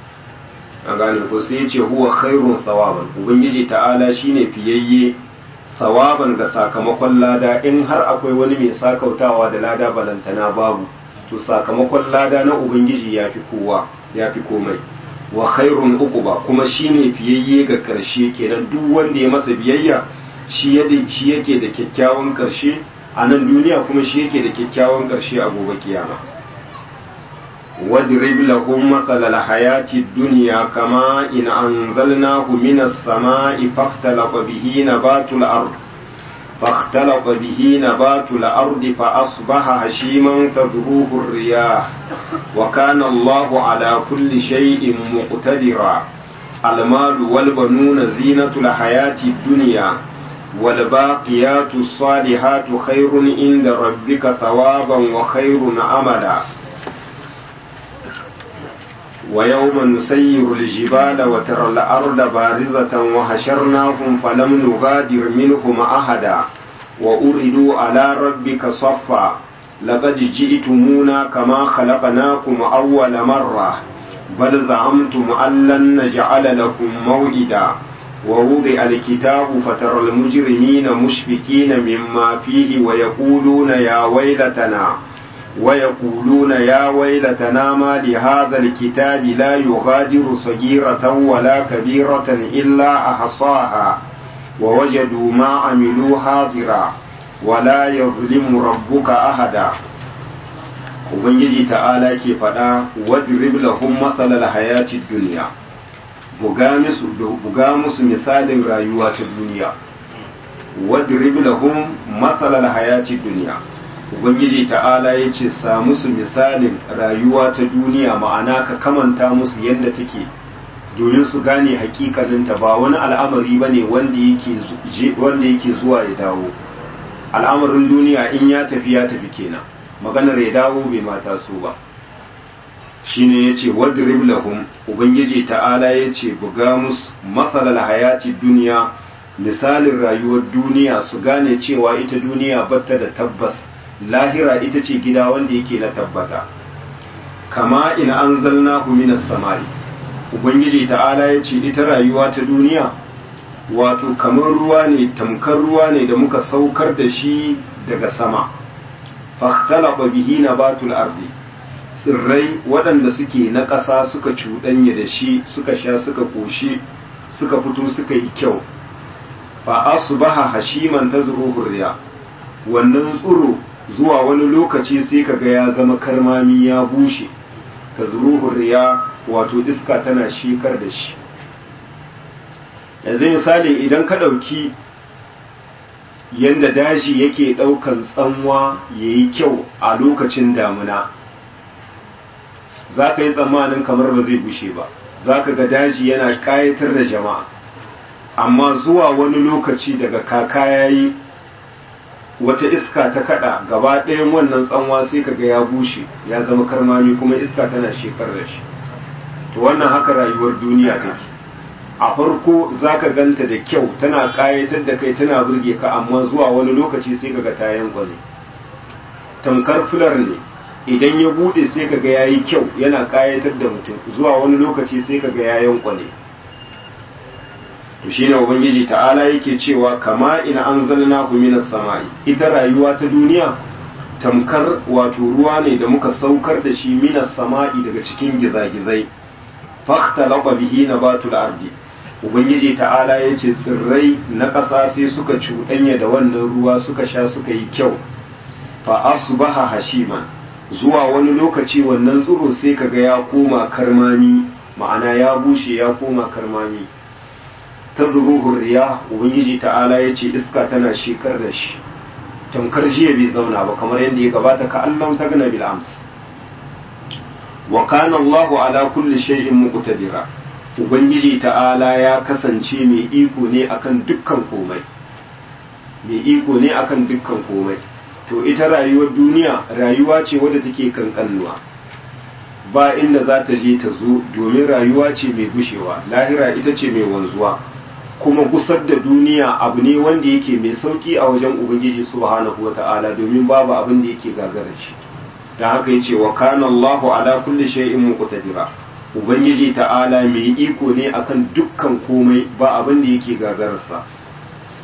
an gane ko sai ya ce huwa khairun sawaban ubangiji ta'ala shine fiyayye sawaban ga sakamakon lada in har akwai wani mai sakautawa da lada balantana babu to sakamakon lada na ubangiji ya fi kowa ya fi komai wa khairun uquba kuma shine fiyayye ga karshe kenan duk wanda ya masa biyayya shi shi yake da kyakkyawan karshe a nan duniya kuma shi yake da kyakkyawan karshe a gobe kiyama واضرب لهم مثل الحياة الدنيا كما إن أنزلناه من السماء فاختلط به نبات الأرض فاختلط به نبات الأرض فأصبح هشيما تذروه الرياح وكان الله على كل شيء مقتدرا المال والبنون زينة الحياة الدنيا والباقيات الصالحات خير عند ربك ثوابا وخير أملا ويوم نسير الجبال وترى الأرض بارزة وحشرناهم فلم نغادر منهم أحدا وأردوا على ربك صفا لقد جئتمونا كما خلقناكم أول مرة بل زعمتم أن لن نجعل لكم موئدا ووضع الكتاب فترى المجرمين مشفقين مما فيه ويقولون يا ويلتنا ويقولون يا ويلتنا ما لهذا الكتاب لا يغادر صغيرة ولا كبيرة إلا أحصاها ووجدوا ما عملوا حاضرا ولا يظلم ربك أحدا Ubangiji ta'ala ke faɗa wadrib lahum matsalar hayati duniya buga musu misalin rayuwa ta duniya wadrib lahum matsalar hayati duniya ubangiji ta'ala ya ce sa musu misalin rayuwa ta duniya ma'ana ka kamanta musu yadda take domin su gane hakikaninta ba wani al'amari ba ne wanda yake zuwa ya dawo al'amarin duniya in ya tafi ya tafi kenan maganar ya dawo bai mata su ba shine ya ce wadrib lahum ubangiji ta'ala ya ce buga musu matsalar hayati duniya misalin rayuwar duniya su gane cewa ita duniya batta da tabbas lahira ita ce gida wanda yake na tabbata kama in an zalna minas samari ubangiji ta'ala ya ce ita rayuwa ta duniya wato kamar ruwa ne tamkar ruwa ne da muka saukar da shi daga sama fakhtalaba bihi nabatul ardi tsirrai waɗanda suke na ƙasa suka cuɗanya da shi suka sha suka ƙoshi suka fito suka yi kyau fa asbaha hashiman tazruhu riya wannan tsuro zuwa wani lokaci sai kaga ya zama karmami ya bushe tazruhu riya wato iska tana shekar da shi yanzu misali idan ka ɗauki yanda daji yake ɗaukan tsanwa ya yi kyau a lokacin damuna za ka yi tsammanin kamar ba zai bushe ba za ka ga daji yana ƙayatar da jama'a amma zuwa wani lokaci daga kaka ya yi wata iska ta kada gaba ɗayan wannan tsanwa sai ka ga ya bushe ya zama karmami kuma iska tana shekar da shi to wannan haka rayuwar duniya take a farko za ka ganta da kyau tana ƙayatar da kai tana burge ka amma zuwa wani lokaci sai ka ga tayan gwani tamkar fular ne idan ya bude sai ka ga yayi kyau yana ƙayatar da mutum zuwa wani lokaci sai ka ga yayan kwane to shine ubangiji ta'ala yake cewa kama ina anzalna minas samai ita rayuwa ta duniya tamkar wato ruwa ne da muka saukar da shi minas sama'i daga cikin gizagizai fakhtalaba bihi nabatul ardi ubangiji ta'ala ya ce tsirrai na ƙasa sai suka cuɗanya da wannan ruwa suka sha suka yi kyau fa asbaha hashiman zuwa wani lokaci wannan tsiro sai kaga ya koma karmami ma'ana ya bushe ya koma karmami ta zuruhun riya ubangiji ta'ala ya ce iska tana shekar da shi tamkar jiya bai zauna ba kamar yadda ya gabata ka Allah ta gana bil ams wa kana Allahu ala kulli shay'in muqtadira ubangiji ta'ala ya kasance mai iko ne akan dukkan komai mai iko ne akan dukkan komai to ita rayuwar duniya rayuwa ce wadda take kankanuwa ba inda za ta je ta zo domin rayuwa ce mai gushewa lahira ita ce mai wanzuwa kuma gusar da duniya abu ne wanda yake mai sauki a wajen ubangiji subhanahu wata'ala domin babu abin da yake gagara shi da haka yace wa kana Allahu ala kulli shay'in muqtadira ubangiji ta'ala mai iko ne akan dukkan komai ba abin da yake gagararsa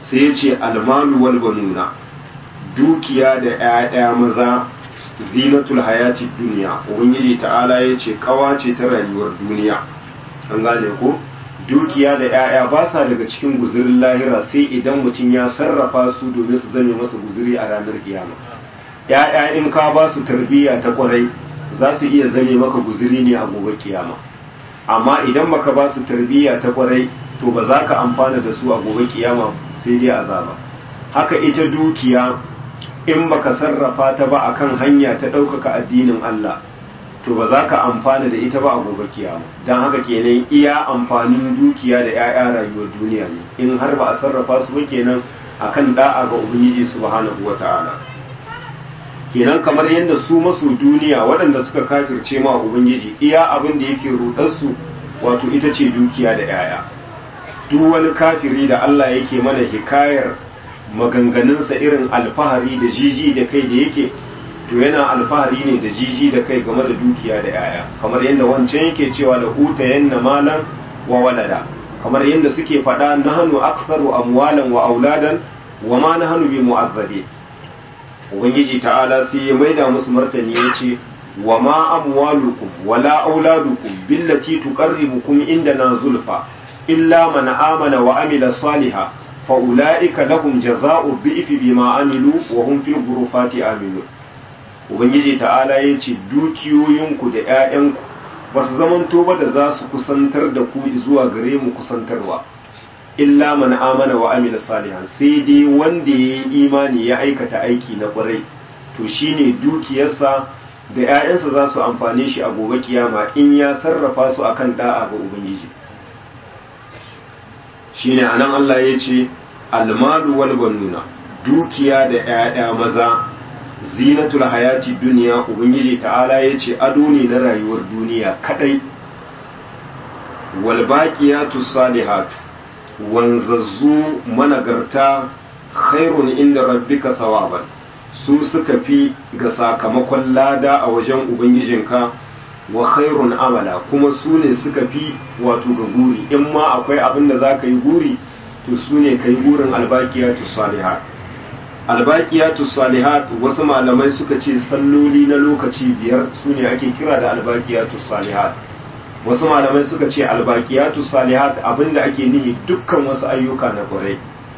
sai ya ce almalu wal banuna dukiya da 'ya'ya maza zinatul hayati duniya ubangiji ta'ala ya ce kawa ce ta rayuwar duniya an gane ko dukiya da 'ya'ya ba sa daga cikin guzurin lahira sai idan mutum ya sarrafa su domin su zame masa guzuri a ranar kiyama 'ya'ya in ka ba su tarbiyya ta kwarai za su iya zame maka guzuri ne a gobe kiyama amma idan baka ba su tarbiyya ta kwarai to ba za ka amfana da su a gobe kiyama sai dai azaba haka ita dukiya in baka sarrafa ta ba akan hanya ta ɗaukaka addinin Allah to ba za ka amfana da ita ba a gobe kiyama don haka kenan iya amfanin dukiya da 'ya'ya rayuwar duniya ne in har ba a sarrafa su ba kenan akan da'a ga ubangiji subhanahu wata'ala kenan kamar yadda su masu duniya waɗanda suka kafirce ma ubangiji iya abin da yake rudarsu wato ita ce dukiya da 'ya'ya duk wani kafiri da Allah yake mana hikayar maganganunsa irin alfahari da jiji da kai da yake to yana alfahari ne da jiji da kai game da dukiya da yaya kamar yadda wancan yake cewa da huta yanna malan wa walada kamar yadda suke faɗa nahnu aktharu amwalan wa auladan wa ma nahnu bi mu'azzabi ubangiji ta'ala sai ya maida musu martani yace wa ma amwalukum wala auladukum billati tuqarribukum indana zulfa illa man amana wa amila salihan fa'ula'ika lahum jaza'u bi'ifi bima amilu wa hum fil ghurufati aminu ubangiji ta'ala ya ce dukiyoyinku da 'ya'yanku ba su zamanto ba da za su kusantar da ku zuwa gare mu kusantarwa illa man amana wa amila salihan sai dai wanda ya yi imani ya aikata aiki na kwarai to shine dukiyarsa da 'ya'yansa za su amfane shi a gobe kiyama in ya sarrafa su akan da'a ga ubangiji shine anan Allah ya ce almalu wal banuna dukiya da 'ya'ya maza zinatul hayati duniya ubangiji ta'ala ya ce ado ne na rayuwar duniya kadai wal baqiyatu salihatu wanzazzu managarta khairun inda rabbika sawaban su suka fi ga sakamakon lada a wajen ubangijinka wa khairun amala kuma su ne suka fi wato ga guri in ma akwai abin da za ka yi guri to su ne ka yi gurin albaqiyatu salihat albaqiyatu salihat wasu malamai suka ce salloli na lokaci biyar su ne ake kira da albaqiyatu salihat wasu malamai suka ce albaqiyatu salihat abinda ake nihi dukkan wasu ayyuka na kwarai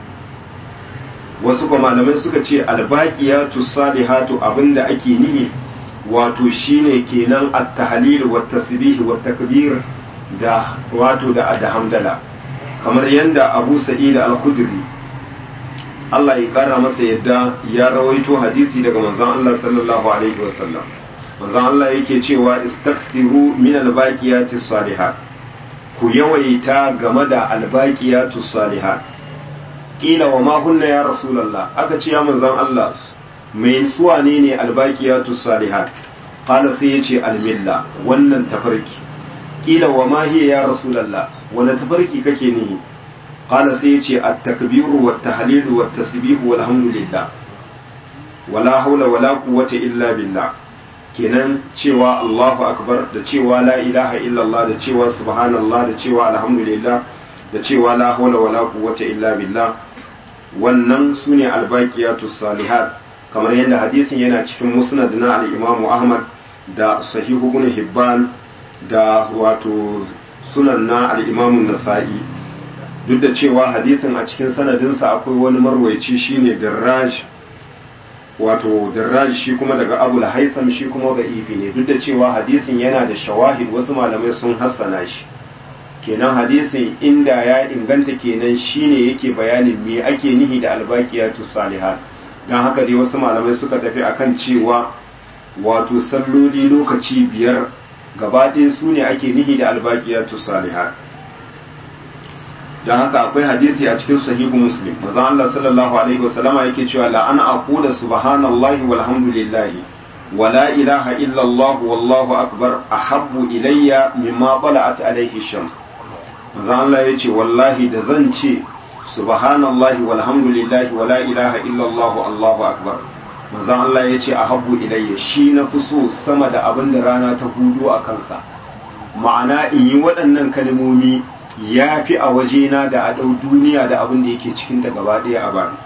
wasu kuma malamai suka ce albaqiyatu salihatu abinda ake nihi wato shine kenan at-tahlil wa tasbih wa takbir da wato da da hamdala kamar yanda Abu Sa'id al-Khudri Allah ya kara masa yadda ya rawaito hadisi daga manzon Allah sallallahu alaihi wasallam manzon Allah yake cewa istaghfiru min al-baqiyati salihat ku yawaita game da al-baqiyatu salihat kila wa ma hunna ya rasulullah aka ce ya manzon Allah mai suwa ne ne albaqiyatu salihat qala sai yace almilla wannan tafarki kila wa ma hiya ya rasulullah wani tafarki kake nihi qala sai yace at-takbiru wat tahlilu wat tasbihu walhamdulillah wala haula wala quwwata illa billah kenan cewa Allahu akbar da cewa la ilaha illallah da cewa subhanallah da cewa alhamdulillah da cewa la haula wala quwwata illa billah wannan sune albaqiyatu salihat kamar yadda hadisin yana cikin musnad na al-Imam Ahmad da sahihu ibn Hibban da wato sunan na al-Imam Nasa'i duk da cewa hadisin a cikin sanadinsa akwai wani marwaici shine Darraj wato Darraj shi kuma daga Abu al-Haytham shi kuma ga ifi ne duk da cewa hadisin yana da shawahid wasu malamai sun hassana shi kenan hadisin inda ya inganta kenan shine yake bayanin me ake nihi da albaqiyatu salihat dan haka dai wasu malamai suka tafi akan cewa wato salloli lokaci biyar gaba ɗaya su ne ake nihi da albaqiyatu salihat dan haka akwai hadisi a cikin sahihu muslim manzo Allah sallallahu alaihi wasallama yake cewa la ana aqula subhanallahi walhamdulillahi wala ilaha illa Allah wallahu akbar ahabbu ilayya mimma tala'at alaihi shams manzo Allah yace wallahi da zan ce subhanallahi walhamdulillahi wala ilaha illallah allahu akbar manzo Allah yace ahabbu ilayya shi na fi so sama da abin da rana ta hudu a kansa ma'ana in yi waɗannan kalmomi ya fi a wajena da a ɗau duniya da abin da yake cikinta gaba ɗaya a bani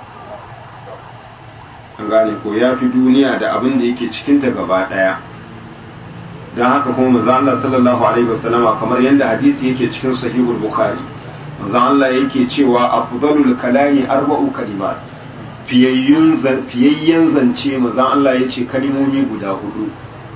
an gane ko ya fi duniya da abin da yake cikinta gaba ɗaya don haka kuma manzo Allah sallallahu alaihi wasallama kamar yadda hadisi yake cikin sahihul bukhari manzo Allah yake cewa afdalul kalami arba'u kalimat fiyayyen zance manzo Allah yace kalimomi guda hudu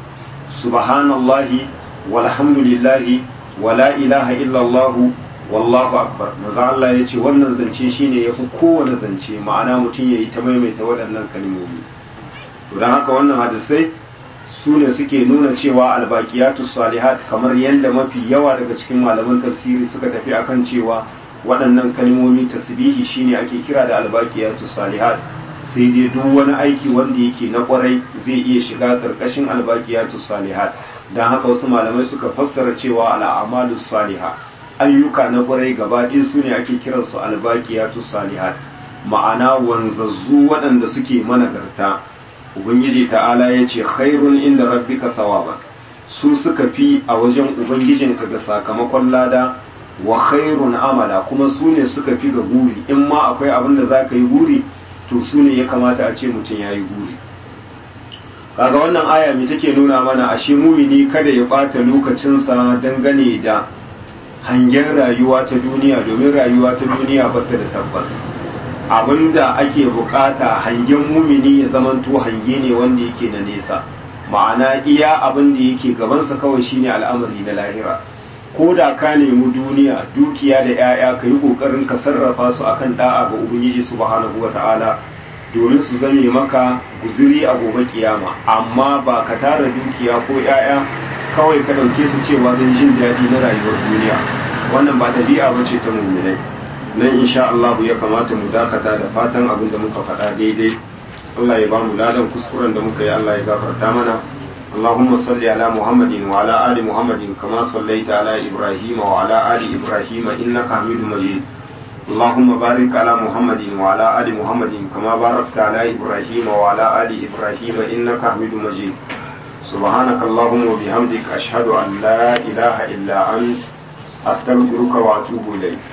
subhanallahi walhamdulillahi wala ilaha illallah wallahu akbar manzo Allah yace wannan zance shine yafi kowane zance ma'ana mutum yayi ta maimaita waɗannan kalmomi to dan haka wannan hadisai su ne suke nuna cewa albaqiyatu salihat kamar yadda mafi yawa daga cikin malaman tafsiri suka tafi akan cewa waɗannan kalmomi tasbihi shine ake kira da albaqiyatu salihat sai dai duk wani aiki wanda yake na kwarai zai iya shiga karkashin albaqiyatu salihat dan haka wasu malamai suka fassara cewa al'amalu saliha ayyuka na kwarai gaba ɗaya su ne ake kiransu albaqiyatu salihat ma'ana wanzazzu waɗanda suke managarta ubangiji ta'ala ya ce khairun inda rabbika thawaban su suka fi a wajen ubangijinka ga sakamakon lada wa khairun amala kuma su ne suka fi ga guri in ma akwai abin da za ka yi guri to su ne ya kamata a ce mutum ya yi guri kaga wannan aya mai take nuna mana ashe mumini kada ya ɓata lokacinsa dangane da hangen rayuwa ta duniya domin rayuwa ta duniya bata da tabbas abinda ake bukata hangen mumini ya zamanto hange ne wanda yake na nesa ma'ana iya abin da yake gabansa kawai shine al'amari na lahira ko da ka nemi duniya dukiya da 'ya'ya ka yi kokarin ka sarrafa su akan da'a ga ubangiji subhanahu wata'ala domin su zame maka guziri a gobe kiyama amma ba ka tara dukiya ko 'ya'ya kawai ka ɗauke su cewa don jin daɗi na rayuwar duniya wannan ba ɗabi'a ba ce ta muminai nan insha Allah ya kamata mu dakata da fatan abin da muka faɗa daidai Allah ya ba mu ladan kuskuren da muka yi Allah ya gafarta mana اللهم صل على محمد وعلى آل محمد كما صليت على إبراهيم وعلى آل إبراهيم إنك حميد مجيد اللهم بارك على محمد وعلى آل محمد كما باركت على إبراهيم وعلى آل إبراهيم إنك حميد مجيد سبحانك اللهم وبحمدك أشهد أن لا إله إلا أنت أستغفرك وأتوب إليك